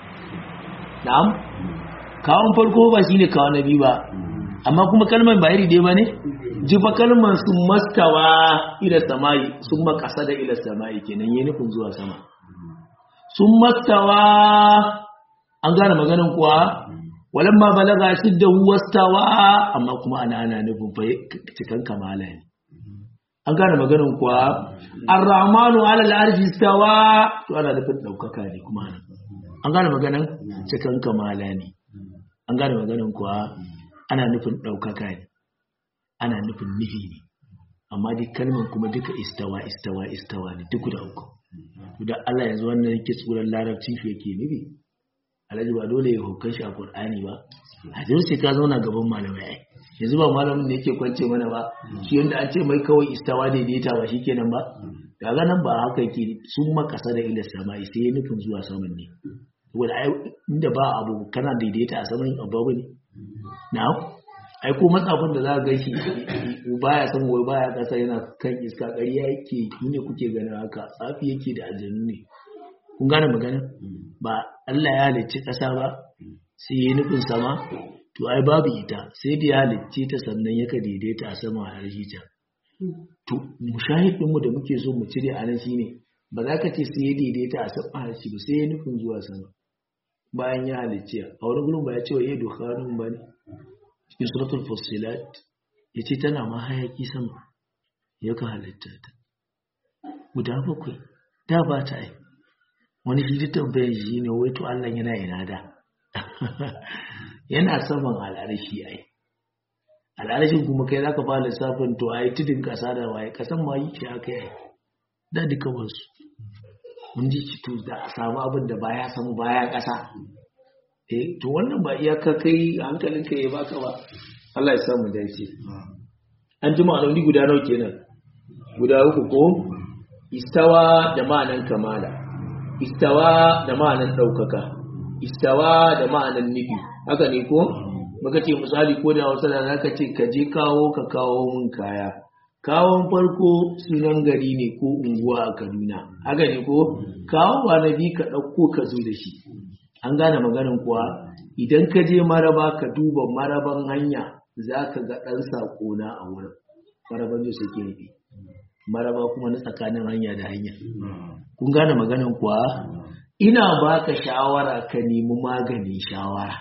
na'am kawon farko ba shine kawo na biyu ba amma kuma kalman ba iri dai ba ne ji fa kalman sun mastawa ila samai sun makasa da ila samai kenan yi nufin zuwa sama sun mastawa an gane maganan kuwa walan ma balaga shidda wastawa amma kuma ana ana nufin fa cikan kamala ne an gane maganan kuwa ar-rahmanu ala al-arshi stawa to ana nufin daukaka ne kuma nan an gane maganan cikan kamala ne an gane maganan kuwa ana nufin daukaka ne ana nufin nufi ne amma duk kalman kuma duka istawa istawa istawa ne duk da uku da Allah yanzu wannan yake tsoron larabci shi yake nufi alhaji ba dole ya hukar shi a Qur'ani ba a zai sai ka zauna gaban malamai ai yanzu ba malamin da yake kwance mana ba shi yanda an ce mai kawai istawa daidaita ba shikenan ba daga nan ba haka yake sun makasa da ila sama sai ya nufin zuwa saman ne saboda ai inda ba abu kana daidaita a saman abu ne na'am ai ko matsafin da za ka gaishe baya san wai baya kasa yana kan iska ƙarya yake ni ne kuke ganin haka tsafi yake da aljanu ne kun gane magana ba Allah ya halicci ƙasa ba sai ya nufin sama to ai babu ita sai da ya halicce ta sannan yaka daidaita a sama a harshe ta to mushahidin mu da muke so mu cire a nan shine ba za ka ce sai ya daidaita a sama harshe ba sai ya nufin zuwa sama bayan ya halicce a wani gurin ba ya ce wa ya dukhanun ba ne cikin suratul fussilat ya ce tana ma hayaki sama ya ka halitta ta guda bakwai da ba ta yi wani shi tambayar shi ne wai to Allah yana ina da yana saman al'arashi ai al'arashin kuma kai zaka fara lissafin to ai tudun kasa da waye kasan ma yi shi aka yi da duka wasu mun ji ci to da a samu abin da baya samu baya kasa eh to wannan ba iyaka kai hankalinka ya baka ba Allah ya samu dace an ji ma'anoni guda nawa kenan guda uku ko istawa da ma'anan kamala istawa da ma'anan ɗaukaka istawa da ma'anan nufi haka ne ko muka ce misali ko da wasu da zaka ce ka je kawo ka kawo mun kaya kawon farko sunan gari ne ko unguwa a kaduna haka ne ko kawo ba na bi ka ɗauko ka zo da shi an gane maganin kuwa idan ka je maraba ka duba maraban hanya za ka ga ɗan saƙona a wurin maraban da suke nufi maraba kuma na tsakanin hanya da hanya kun gane maganin kuwa ina baka shawara ka nemi maganin shawara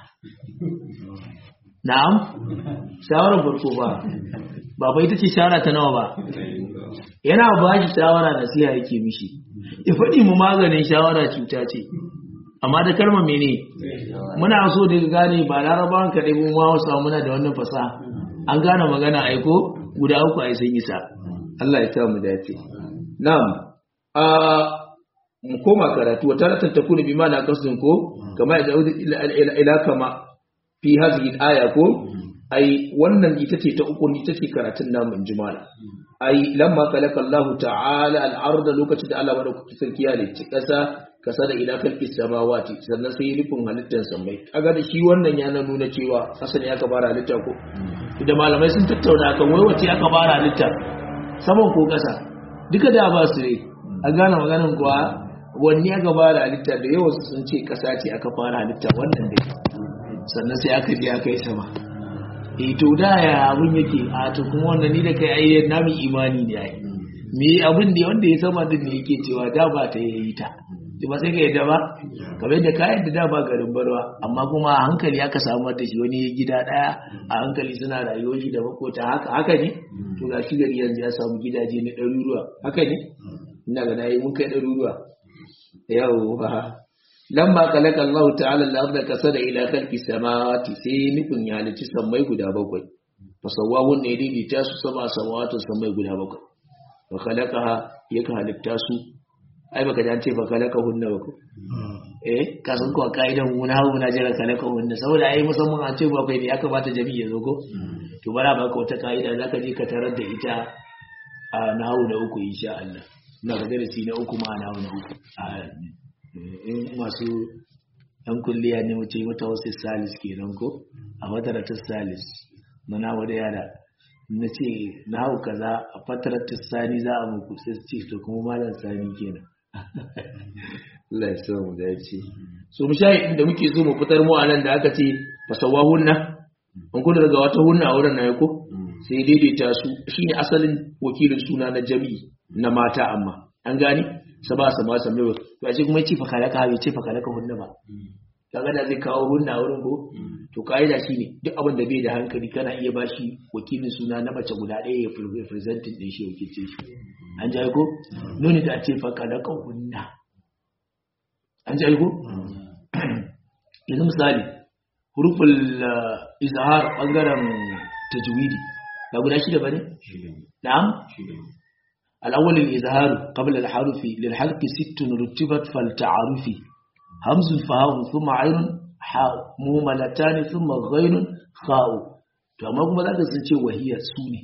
na'am shawarar farko ba ba bai ita ce shawara ta nawa ba yana ba shi shawara nasiha yake mishi ya faɗi mu maganin shawara cuta ce amma da kalma mene muna so da gane ba larabawan kaɗai mun ma wasu muna da wannan fasaha an gane magana aiko guda uku a sun isa Allah ya mu dace na'am a mu koma karatu wata ratan ta kuna bi mana kasdin ko kama da ila kama fi hadhihi al-aya ko ai wannan ita ce ta uku ita ce karatun namu in jimala ai lamma kalaka Allah ta'ala al-arda lokacin da Allah madaukaki sarki ya halicci kasa kasa da ila kalki samawati sannan sai rufin halittar samai kaga da shi wannan ya nuna cewa kasa ne aka fara halitta ko da malamai sun tattauna kan wai wace aka fara halitta saman ko kasa duka da ba su ne a gane maganin kuwa wanne aka fara halitta da yawan sun ce kasa ce aka fara halitta wannan dai sannan sai aka je aka yi sama e to da ya abun yake a to kuma wannan ni da kai ai na mi imani ne ai me abin da wanda ya sama din ne yake cewa da ba ta yi ta to ba sai ka yadda ba kamar yadda ka yadda da ba garin barwa amma kuma a hankali aka samu da shi wani gida daya a hankali suna rayuwar shi da makota haka haka ne to ga shi gari yanzu ya samu gidaje na ɗaruruwa haka ne ina ga nayi mun kai ɗaruruwa yawwa lamma kalaka Allah ta'ala al-ardha kasada ila khalqi samawati sai nufin ya halici sammai guda bakwai fasawawun ne daidaita su sama samawatu sammai guda bakwai wa khalaqaha yaka halitta su ai baka dan ce ba kalaka hunna ba ko eh ka san ko kaidan mu na hawo na jira kalaka hunna saboda ai musamman an ce bakwai ne ya kamata jami'i ya zo ko to bara baka wata kaida zaka je ka tarar da ita a nahawu na uku insha Allah ina ga darasi na uku ma nahawu na uku in masu yan kulliya ne mu ce mata wasu salis kenan ko a fataratar salis na nawa da yara na ce na hau kaza a fataratar sani za a muku sai ce to kuma malam sani kenan Allah ya sa mu dace so mu shayi inda muke so mu fitar mu anan da aka ce fasawa hunna an kuda daga wata hunna a wurin na ko sai daidaita su shine asalin wakilin suna na jami'i na mata amma an gane saba sama same wa to ashe kuma yace fakala ka bai ce fakala ka hunna ba kaga da zai kawo hunna wurin ko to kaida shine duk abin da bai da hankali kana iya bashi wakilin suna na mace guda ɗaya ya representing din shi wakilce shi an ji ko nuni da ce fakala ka hunna an ji ko yanzu misali huruful izhar bangaren tajwidi ba guda shida bane na'am الأول الإظهار قبل الحرف للحلق ست رتبت فالتعارف همز فهاء ثم عين حاء مهملتان ثم غين خاء to amma kuma zaka sun ce wahiyar su ne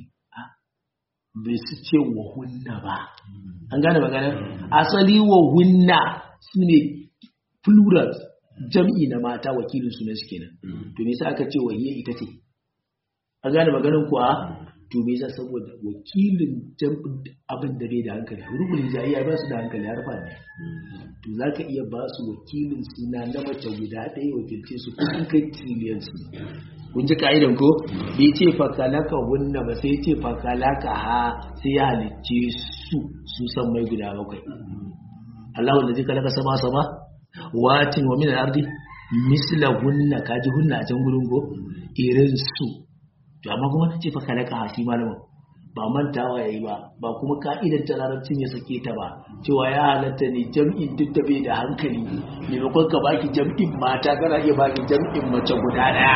bai su ce wa hunna ba an gane magana asali wa hunna su ne plural jam'i na mata wakilin sunan su kenan to me yasa aka ce wahiyar ita ce an gane maganin kuwa to me yasa saboda wakilin jam'in abin da bai da hankali rubulin jayayya ba su da hankali har fa ne to zaka iya ba su wakilin suna na mace guda ɗaya wakilce su kun kai trillion su kun ji ka'idan ko bai ce fakalaka hunna ba sai ce fakalaka ha sai ya halicce su su san mai guda bakwai Allah wanda zai kalaka sama sama watin wa min al-ardi misla hunna kaji hunna a can gurin go irin su to amma kuma ta ce fa kalaka hasi malamin ba mantawa yayi ba ba kuma ka'idar ta larabcin ya sake ta ba cewa ya halatta ne jam'in duk da bai da hankali maimakon ka baki jam'in mata kana iya baki jam'in mace guda daya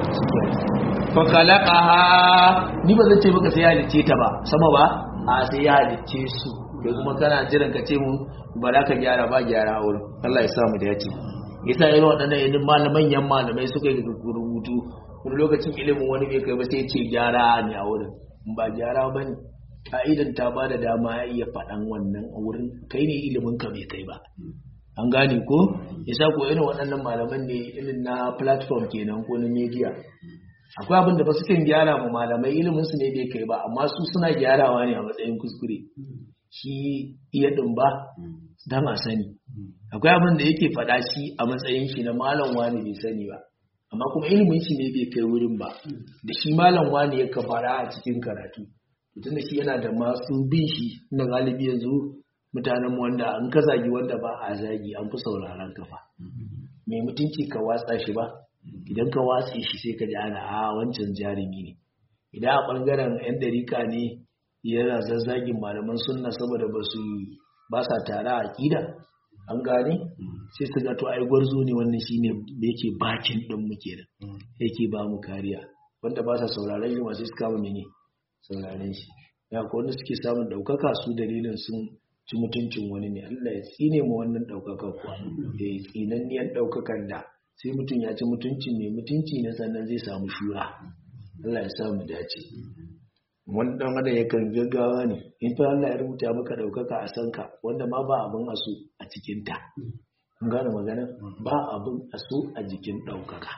fa khalaqaha ni ba zan ce maka sai ya halicce ta ba sama ba a sai ya halicce su da kuma kana jiran ka ce mu ba za ka gyara ba gyara a wurin Allah ya samu da ya ce yasa irin waɗannan irin malaman yan malamai suka yi rubutu wani lokacin ilimin wani bai kai ba sai ce gyara ne a wurin ba gyara ba ne ka'idan ta ba da dama ya iya faɗan wannan a wurin kai ne ilimin ka bai kai ba an gane ko yasa ko irin waɗannan malaman ne irin na platform kenan ko na media akwai abin da ba su kan gyara mu malamai ilimin su ne bai kai ba amma su suna gyarawa ne a matsayin kuskure shi iya ɗin ba dan a sani akwai abin da yake faɗa shi a matsayin shi na malam wani bai sani ba amma kuma ilimin shi ne bai kai wurin ba da shi malam wani ya kafara a cikin karatu mutum da shi yana da masu bin shi na galibi yanzu mutanen wanda an ka zagi wanda ba a zagi an fi sauraron kafa mai mutunci ka watsa shi ba idan ka watse shi sai ka ji ana a wancan jarumi ne idan a bangaren yan dariƙa ne yana zazzagin malaman sunna saboda ba su ba sa tare a aƙida an gane sai su ga to ai gwarzo ne wannan shine da yake bakin din mu kenan yake ba mu kariya wanda ba sa sauraron shi masu suka mu ne sauraron shi ya ko wanda suke samun daukaka su dalilin sun ci mutuncin wani ne Allah ya tsine mu wannan daukaka kuwa eh tsinanniyan daukakan da sai mutum ya ci mutuncin mai mutunci ne sannan zai samu shura Allah ya samu dace wani dan adam yakan gaggawa ne in fa Allah ya rubuta maka daukaka a sanka wanda ma ba abin aso a cikin ta kun gane magana ba abin aso a jikin daukaka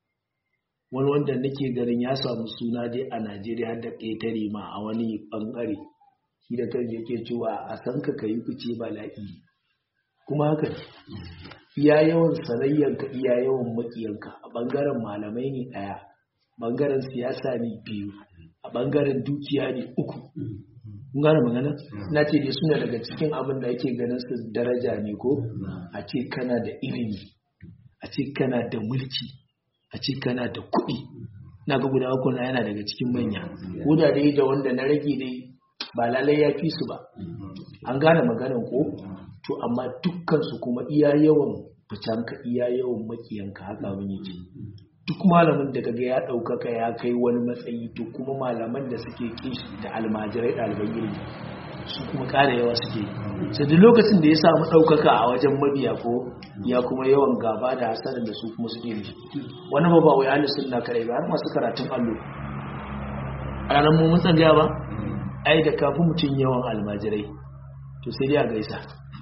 wani wanda nake ganin ya samu suna dai a Najeriya har da ƙetare ma a wani bangare shi da kan yake cewa a sanka ka yi fice bala'i kuma haka ne iya yawan sanayyanka iya yawan makiyanka a bangaren malamai ne ɗaya bangaren siyasa ne biyu a bangaren dukiya ne uku kun gane magana na ce dai suna daga cikin abin da ake ganin su daraja ne ko a ce kana da ilimi a ce kana da mulki a ce kana da kuɗi na ga guda uku na yana daga cikin manya ko da dai da wanda na rage dai ba lalai ya fi su ba an gane maganan ko to amma dukkan su kuma iya yawan fitanka iya yawan makiyanka haka abin yake duk malamin da kaga ya ɗaukaka ya kai wani matsayi to kuma malaman da suke kishi da almajirai ɗaliban ilimi su kuma ƙara yawa suke sai duk lokacin da ya samu ɗaukaka a wajen mabiya ko ya kuma yawan gaba da hasarin da su kuma suke mishi wani ba ba wai ahli sunna kare ba har masu karatun allo a ranar mu mun tsangaya ba ai da kafin mutum yawan almajirai to sai dai a gaisa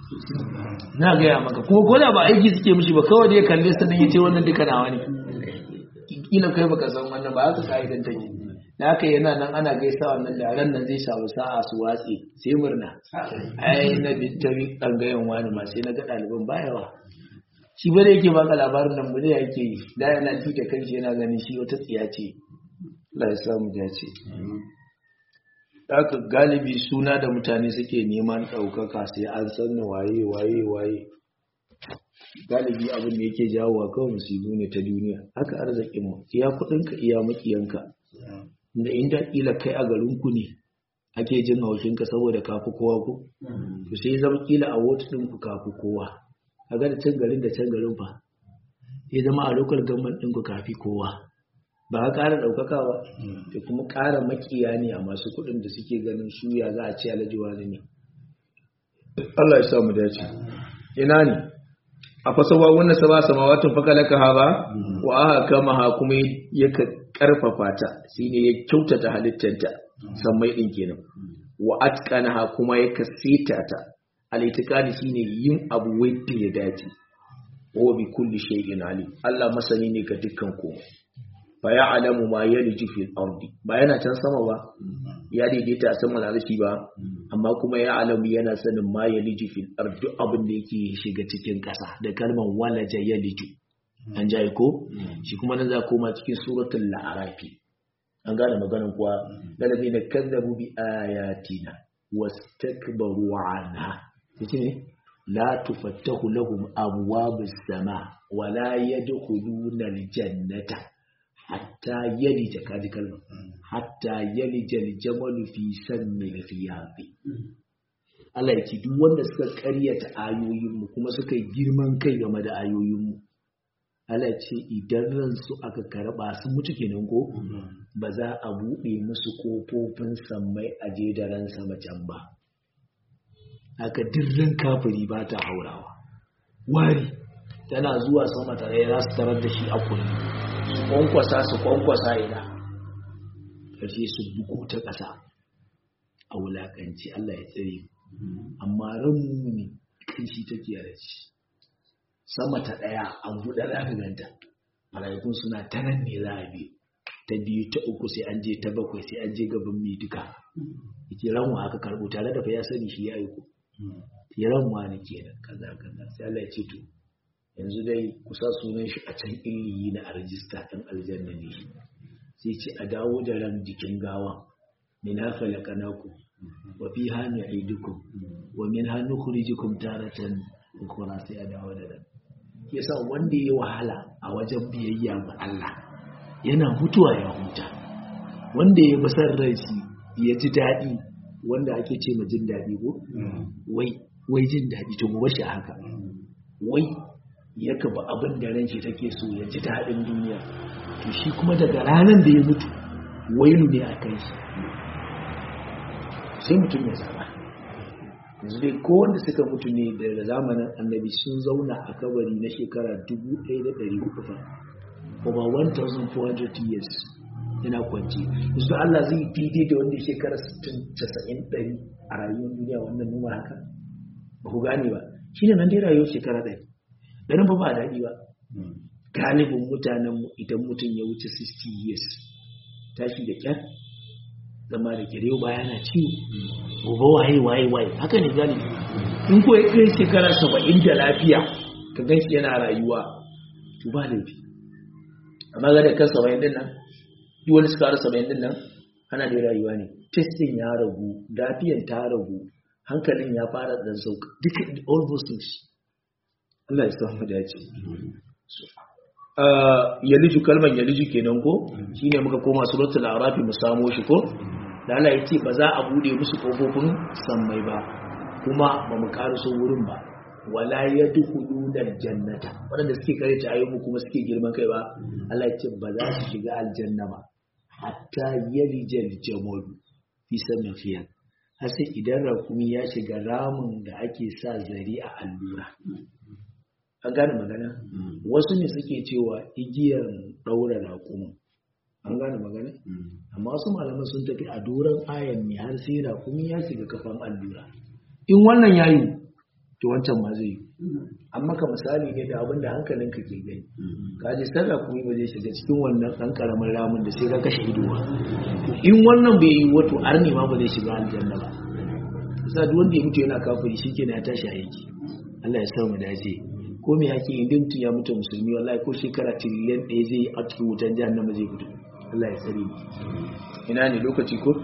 na gaya maka kuma ko da ba aiki suke mishi ba kawai da ya kalle su nan yace wannan duka nawa ne kila kai baka san wannan ba haka ka'idan take da haka yana nan ana gaisa wannan da ran nan zai samu sa'a su watsi sai murna ai na bittabi dangayen wani ma sai na ga ɗaliban bayawa shi ba da yake baka labarin nan bude yake yi da yana ji da kanshi yana ganin shi wata tsiya ce Allah ya samu dace haka galibi suna da mutane suke neman ɗaukaka sai an san waye waye waye galibi abin da yake jawo wa kawai musibu ne ta duniya haka arzikin mu iya kuɗinka iya makiyanka da inda kila kai a garinku ne ake jin haushinka saboda kafi kowa ko to sai zama kila a wata ɗinku kafi kowa kaga da can garin da can garin fa sai zama a lokal government ɗinku kafi kowa ba ka ƙara ɗaukaka ba da kuma ƙara makiya ne a masu kuɗin da suke ganin suya za a ce alhaji wani ne Allah ya samu dace ina ne a fasawa wannan sama samawatun fakalaka ha ba wa aka kama ha kuma ya karfafa ta shine ya kyautata halittanta sammai din kenan wa atqana ha kuma ya kasita ta al-itiqadi shine yin abu wanda ya dace wa bi kulli shay'in alim Allah masani ne ga dukkan komai fa ya'lamu ma yaliju fil ardi ba yana can sama ba ya daidaita a saman arshi ba amma kuma ya alamu yana sanin ma yaliju fil ardi duk abin da yake shiga cikin ƙasa da kalmar walaja yaliju an jaye ko shi kuma nan za koma cikin suratul la'arafi an gane maganin kuwa galibi na kazzabu bi ayatina wastakbaru anha yace ne la tufattahu lahum abwabus sama wa la yadkhuluna aljannata hatta yalija kaji kalma hatta yalija aljamalu fi sammi alfiyafi Allah ya ce duk wanda suka karyata ayoyinmu kuma suka yi girman kai game da ayoyinmu Allah ya ce idan ransu aka karba su mutu kenan ko ba za a buɗe musu kofofin sammai a je da ran sama can ba haka dirran kafiri ba ta haurawa wari tana zuwa sama tare za su tarar da shi a kulli su kwankwasa su kwankwasa ina ƙarshe su buku ta ƙasa a wulaƙanci Allah ya tsare amma ranmu ne kan shi take da shi sama ta ɗaya an buɗe za ka ganta mala'ikun suna ta nan ne za a bi ta biyu ta uku sai an je ta bakwai sai an je gaban mai duka yake ranwa aka karɓo tare da fa ya sani shi ya yi ku ya ranwa ne kenan kaza kaza sai Allah ya ce to yanzu dai kusa sunan shi a can illiyi na a rajista ɗin aljanna ne shi sai ce a dawo da ran jikin gawa min hafa laƙanaku wa fi hannu aidukum wa min hannu kurijikum taratan ukura sai a dawo da ran yasa wanda ya wahala a wajen biyayya ga Allah yana mutuwa ya huta wanda ya basar rai ya ji daɗi wanda ake ce ma jin daɗi ko wai wai jin daɗi to mu bashi haka wai ya kaba abin da ran shi take so ya ji daɗin duniya to shi kuma daga ranar da ya mutu wailu ne a kai shi sai mutum ya zaba yanzu dai ko wanda suka mutu ne daga zamanin annabi sun zauna a kabari na shekara 1400 fa over 1400 years yana kwanci yanzu da Allah zai daidai da wanda shekara 60 90 a rayuwar duniya wannan numa haka ba ku gane ba shi ne nan dai rayuwar shekara ɗari ɗarin ba ba daɗi ba galibin mutanenmu idan mutum ya wuce 60 years tashi da ƙyar zama da kyar baya na ciwo gobe waye waye waye haka ne galibi in ko ya kai shekara saba'in da lafiya ka gan shi yana rayuwa to ba laifi amma ga da kan saba'in din nan duk wani suka saba'in din nan ana da rayuwa ne testin ya ragu lafiyan ta ragu hankalin ya fara da sauka duka all those things Allah ya sa mu dace yaliju kalman yaliju kenan ko shine muka koma suratul arafi mu samo shi ko da Allah ya ce ba za a bude musu kofofin sammai ba kuma ba mu karaso wurin ba wala yadkhuluna aljannata wanda suke kare ta ayyuka kuma suke girman kai ba Allah ya ce ba za su shiga aljanna ba hatta yalijal jamal fi samafiya har sai idan rakumi ya shiga ramin da ake sa zari a allura an gane magana wasu ne suke cewa igiyar ɗaura raƙumin an gane magana amma wasu malaman sun tafi a doron ayan ne har sai raƙumi ya shiga kafan allura in wannan ya yi to wancan ma zai yi amma ka misali ne da abin da hankalinka ke gani ka ji sai raƙumi ba zai shiga cikin wannan ɗan ƙaramin ramin da sai ka kashe ido ba in wannan bai yi wato arni ma ba zai shiga aljanna ba sa duk wanda ya mutu yana kafiri shikenan ya tashi a yake Allah ya sa mu dace ko me yake idan mutum ya mutu musulmi wallahi ko shekara tiriliyan ɗaya zai yi a cikin wutan jahannama zai fito Allah ya tsare mu ina ne lokaci ko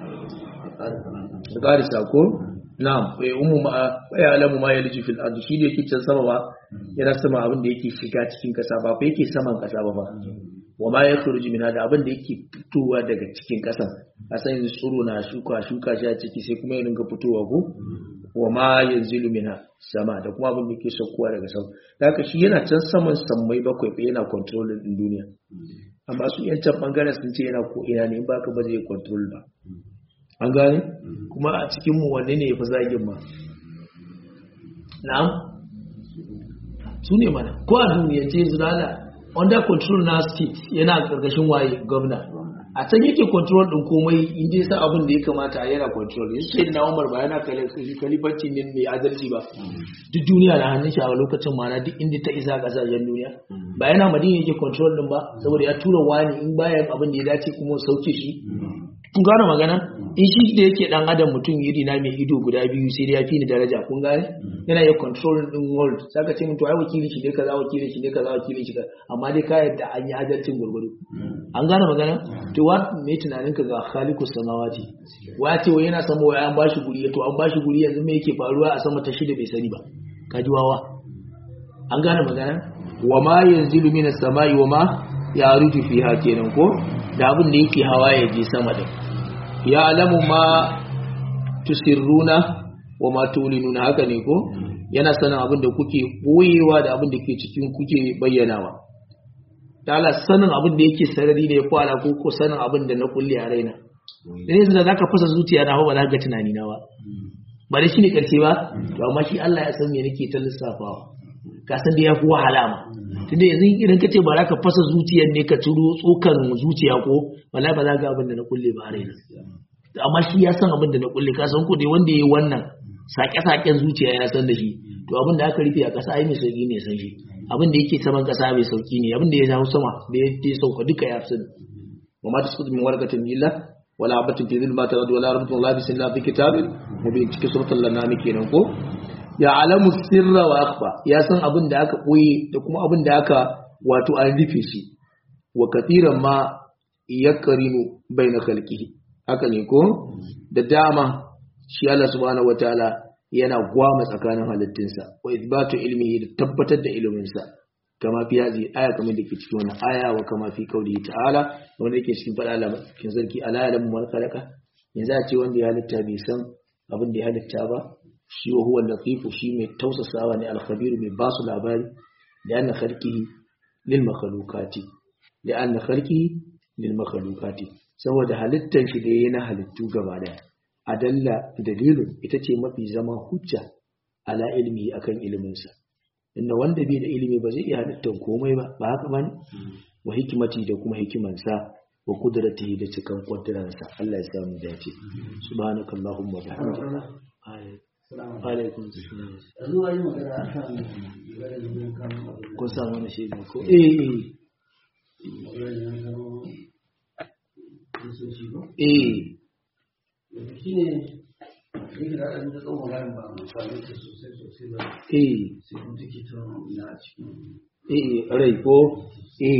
da ƙarisa ko na'am bai umu ma ya alamu ma yalji fil ardi shi da yake can sama ba yana sama abin da yake shiga cikin kasa ba fa yake saman kasa ba ba wa ma yakhruju min da abin da yake fitowa daga cikin kasan kasan yanzu tsoro na shuka shuka shi a ciki sai kuma ya dinga fitowa ko wa ma yanzilu mina sama da kuma abin da yake saukowa daga sama da haka shi yana can saman sammai bakwai fa yana control din duniya amma su yan can bangaren sun ce yana ko ina ne in baka ba zai control ba an gane kuma a cikin mu wanne ne yafi zagin ma na'am su ne mana ko a duniya ce yanzu da under control na state yana karkashin waye gwamna a can yake control din komai in dai sa abin da ya kamata yana control yanzu sai na Umar ba yana kalifanci ne mai adalci ba duk duniya na hannun shi a lokacin mana duk inda ta isa kasashen duniya ba yana Madina yake control din ba saboda ya tura wani in bayan abin da ya dace kuma sauke shi kun gane magana in shi da yake dan adam mutum iri na mai ido guda biyu sai ya fi ni daraja kun gane yana iya control din world saka ce mutum ai wakili shi ne kaza wakili shi ne kaza wakili shi kaza amma dai ka yadda an yi adalcin gurgudu an gane magana to wa me tunanin ka ga khaliqus samawati wa ce wai yana sama wai an bashi guri to an bashi guri yanzu me yake faruwa a sama ta shida bai sani ba ka ji wawa an gane magana wa ma yanzilu minas samai wa ma yaruju fiha kenan ko da abin da yake hawa ya je sama din ya alamu ma tusirruna wa ma tulinuna haka ne ko yana sanin abin da kuke boyewa da abin da ke cikin kuke bayyanawa da Allah sanin abin da yake sarari ne ya fara ko ko sanin abin da na kulle a raina dan yanzu da zaka fasa zuciya na ba za ka ga tunani na ba ba da shine karshe ba to amma shi Allah ya san me nake ta lissafawa ka san da yafi wahala ma tunda yanzu idan ka ce ba za ka fasa zuciyar ne ka turo tsokan zuciya ko wallahi ba za ka ga abin da na kulle ba a raina amma shi ya san abin da na kulle ka san ko dai wanda yayi wannan sake-saken zuciya ya san da shi to abin da aka rufe a ƙasa ai mai sauki ne san shi abin da yake saman ƙasa mai sauki ne abin da ya hau sama da ya sauka duka ya fi wa ma tasqutu min warqatin illa wala habatin fi dhulmati al-ardi wala rabbun la bisin la fi kitabin mubin cikin suratul lanam kenan ko ya alamu sirra wa akhfa ya san abin da aka boye da kuma abin da aka wato an rufe shi wa kathiran ma yakrinu baina khalqihi haka ne ko da dama shi Allah subhanahu wataala yana gwama tsakanin halittunsa wa ithbatu ilmihi da tabbatar da iliminsa kama fi hazi aya kamar da ke cikin wannan aya wa kama fi qaulihi ta'ala wanda yake cikin fada Allah cikin sarki ala ya lamu khalaqa yanzu a ce wanda ya halitta bai san abin da ya halitta ba shi wa huwa latifu shi mai tausasawa ne al-khabir mai basu labari da anna khalqihi lil makhluqati da anna khalqihi lil makhluqati saboda halittar shi da yayi na halittu gaba daya adalla dalilun ita ce mafi zama hujja ala ilmi akan iliminsa inda wanda bai da ilimi ba zai iya halittar komai ba ba haka bane wa hikimati da kuma hikimansa wa kudratihi da cikan kudrarsa Allah ya samu dace subhanakallahumma wa bihamdika alaikum salam yanzu wani magana akan magana da bin kan ko sa mana shi ko eh magana da kan kristoci ko eh shi ne yake da ɗan da tsawon magana ba mu sami ta sosai sosai ba eh sai kuma take ta na cikin eh rai ko eh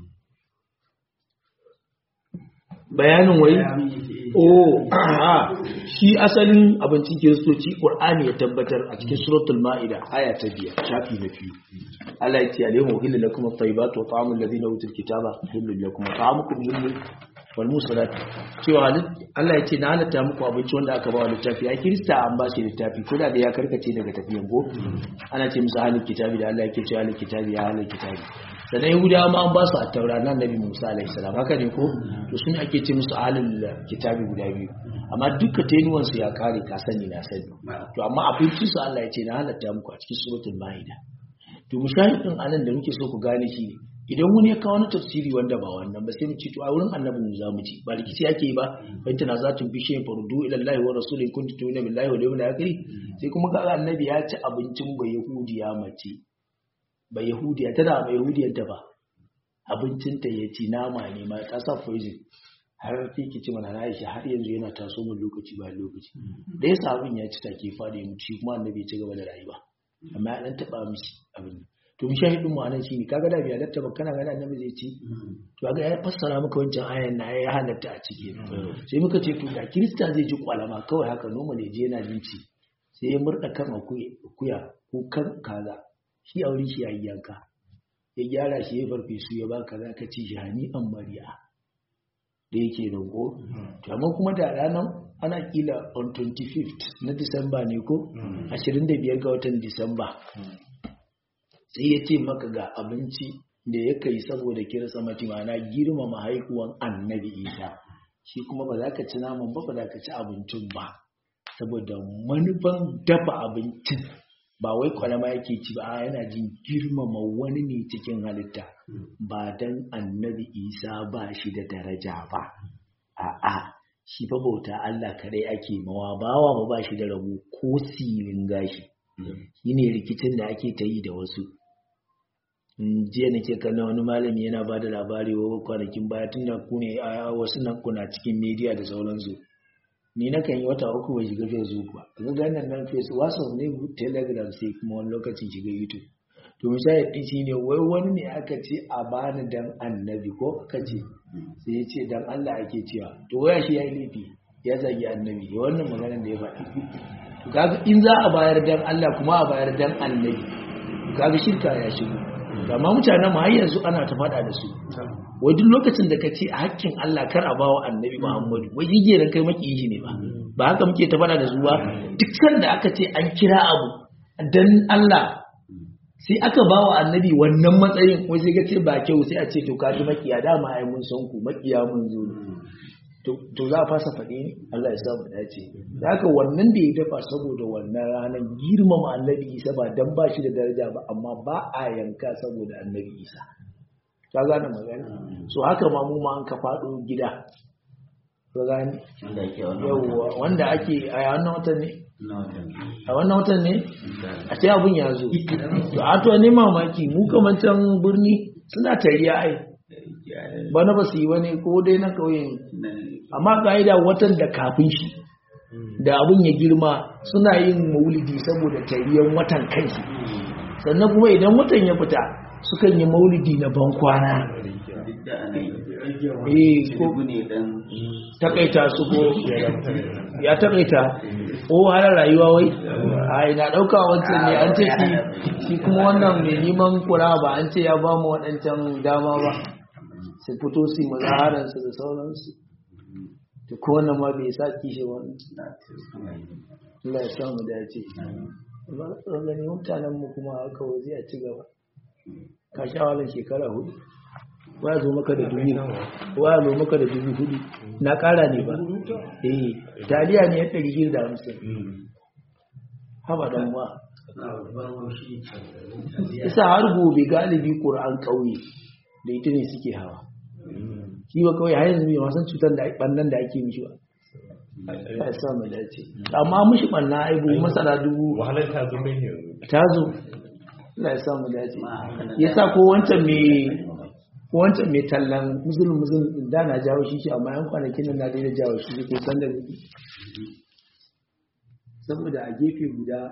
bayanin wai bayanin yake Oh, ah, shi asalin abincin kiristoci Qur'ani ya tabbatar a cikin suratul Ma'ida aya ta biyar shafi na biyu. Allah ya ce alayhi wa hillu lakum at-tayyibatu wa ta'amul ladina utul kitaba hillu lakum wa ta'amukum hillu wal musalat cewa halit- Allah ya ce na halatta muku abinci wanda aka ba wa littafi ai kirista an ba shi littafi ko da da ya karkace daga tafiyan ko ana ce musu halin kitabi da Allah yake cewa halin kitabi ya halin kitabi sannan yahudawa ma an ba su a taura na annabi musa alaihi salam haka ne ko to sun ake ce musu halin kitabi guda biyu amma duka tenuwan su ya kare ka sani na sani to amma abincin su Allah ya ce na halatta muku a cikin suratul maida to mushahidin anan da muke so ku gane shi ne idan wani ya kawo wani tafsiri wanda ba wannan ba sai mu ce to a wurin annabi mu za mu ci ba rikici ake yi ba bai tana za tun bishe farudu ila Allah wa rasulin kuntu tu'minu billahi wal yawmil akhir sai kuma ga annabi ya ci abincin ba yahudiya mace ba yahudiya tana ba yahudiyar ta ba abincin ta ya ci nama ne ma ta sa poison har take ci mana Aisha har yanzu yana taso mun lokaci ba lokaci da yasa abin ya ci take fadi mu ci kuma annabi ya ci gaba da rayuwa amma ya dan taba mishi abin to mu shahidin mu anan shine kaga da biya latta ba kana ga annabi zai ci to kaga ya fassara maka wancan ayan na ya halatta a ciki sai muka ce to da kirista zai ji kwalama kawai haka noma ne je yana jin ci sai ya murda kan akuya ko kan kaza shi aure shi yayi yanka ya gyara shi ya farfesu ya baka za ka ci shi hani an mariya da yake roƙo to amma kuma da ranar ana kila on 25th na disamba ne ko 25 ga watan disamba sai ya ce maka ga abinci da ya kai saboda kirsa mati mana girmama haihuwan annabi isa shi kuma ba za ka ci naman ba ba za ka ci abincin ba saboda manufan dafa abincin ba wai kwalama yake ci ba a yana jin girmama wani ne cikin halitta ba dan annabi isa ba shi da daraja ba a'a shi fa bauta Allah kadai ake mawa bawa ba ba shi da rabo ko silin gashi shine rikicin da ake ta yi da wasu in jiya nake kallon wani malami yana ba da labari wa kwanakin baya tun da ku ne a wasu nan kuna cikin media da sauransu ni na kan yi wata uku bai shiga facebook ba ga ganin nan facebook whatsapp ne telegram sai kuma wani lokacin shiga youtube to misali din shi ne wai wani ne aka ce a bani dan annabi ko aka ce sai ya ce dan Allah ake cewa to waya shi ya yi laifi ya zagi annabi da wannan maganar da ya faɗi to kaga in za a bayar dan Allah kuma a bayar dan annabi kaga shirka ya shigo amma mutanen mu har yanzu ana ta faɗa da su wai duk lokacin da ka ce a hakkin Allah kar a bawa annabi Muhammadu wai yige ran kai makiyi ne ba ba haka muke ta faɗa da su ba duk sanda aka ce an kira abu dan Allah sai aka bawa annabi wannan matsayin wai sai ka ce ba kyau sai a ce to ka ji makiya dama ai mun san ku makiya mun zo to za a fasa faɗi ne Allah ya samu dace da haka wannan da ya dafa saboda wannan ranar girmama annabi isa ba dan ba shi da daraja ba amma ba a yanka saboda annabi isa ka gane magana so haka ma mu ma an ka faɗo gida ka gane yawwa wanda ake a wannan watan ne a wannan watan ne a ce abun ya zo to a to ne mamaki mu kamar can birni suna tariya ai bana ba su yi wani ko dai na kauye ne amma ka'ida watan da kafin shi da abin ya girma suna yin maulidi saboda tariyan watan kanshi sannan kuma idan watan ya fita sukan yi maulidi na bankwana eh ko takaita su ko ya takaita ko har rayuwa wai a ina dauka wancan ne an ce shi shi kuma wannan mai neman kura ba an ce ya ba mu waɗancan dama ba su fito su yi mazaharansu da sauransu da ko wannan ma bai sa kishi wani Allah ya samu dace ba a gani mutanen mu kuma haka waje a ci gaba ka sha walin shekara hudu waya zo maka da dubu waya zo maka da dubu hudu na kara ne ba eh taliya ne ya ɗari shida da hamsin haba dan wa isa har gobe galibi ƙur'an ƙauye da ita ne suke hawa shi ba kawai har yanzu bai wasan cutar da bannan da ake mishi ba ya sa mu dace amma mishi banna ai bu masara dubu wahalar ta zo mai yanzu ta zo Allah ya sa mu dace yasa ko wancan me ko wancan me tallan musulun musulun da na jawo shi shi amma yan kwanakin nan na daina jawo shi ko san da saboda a gefe guda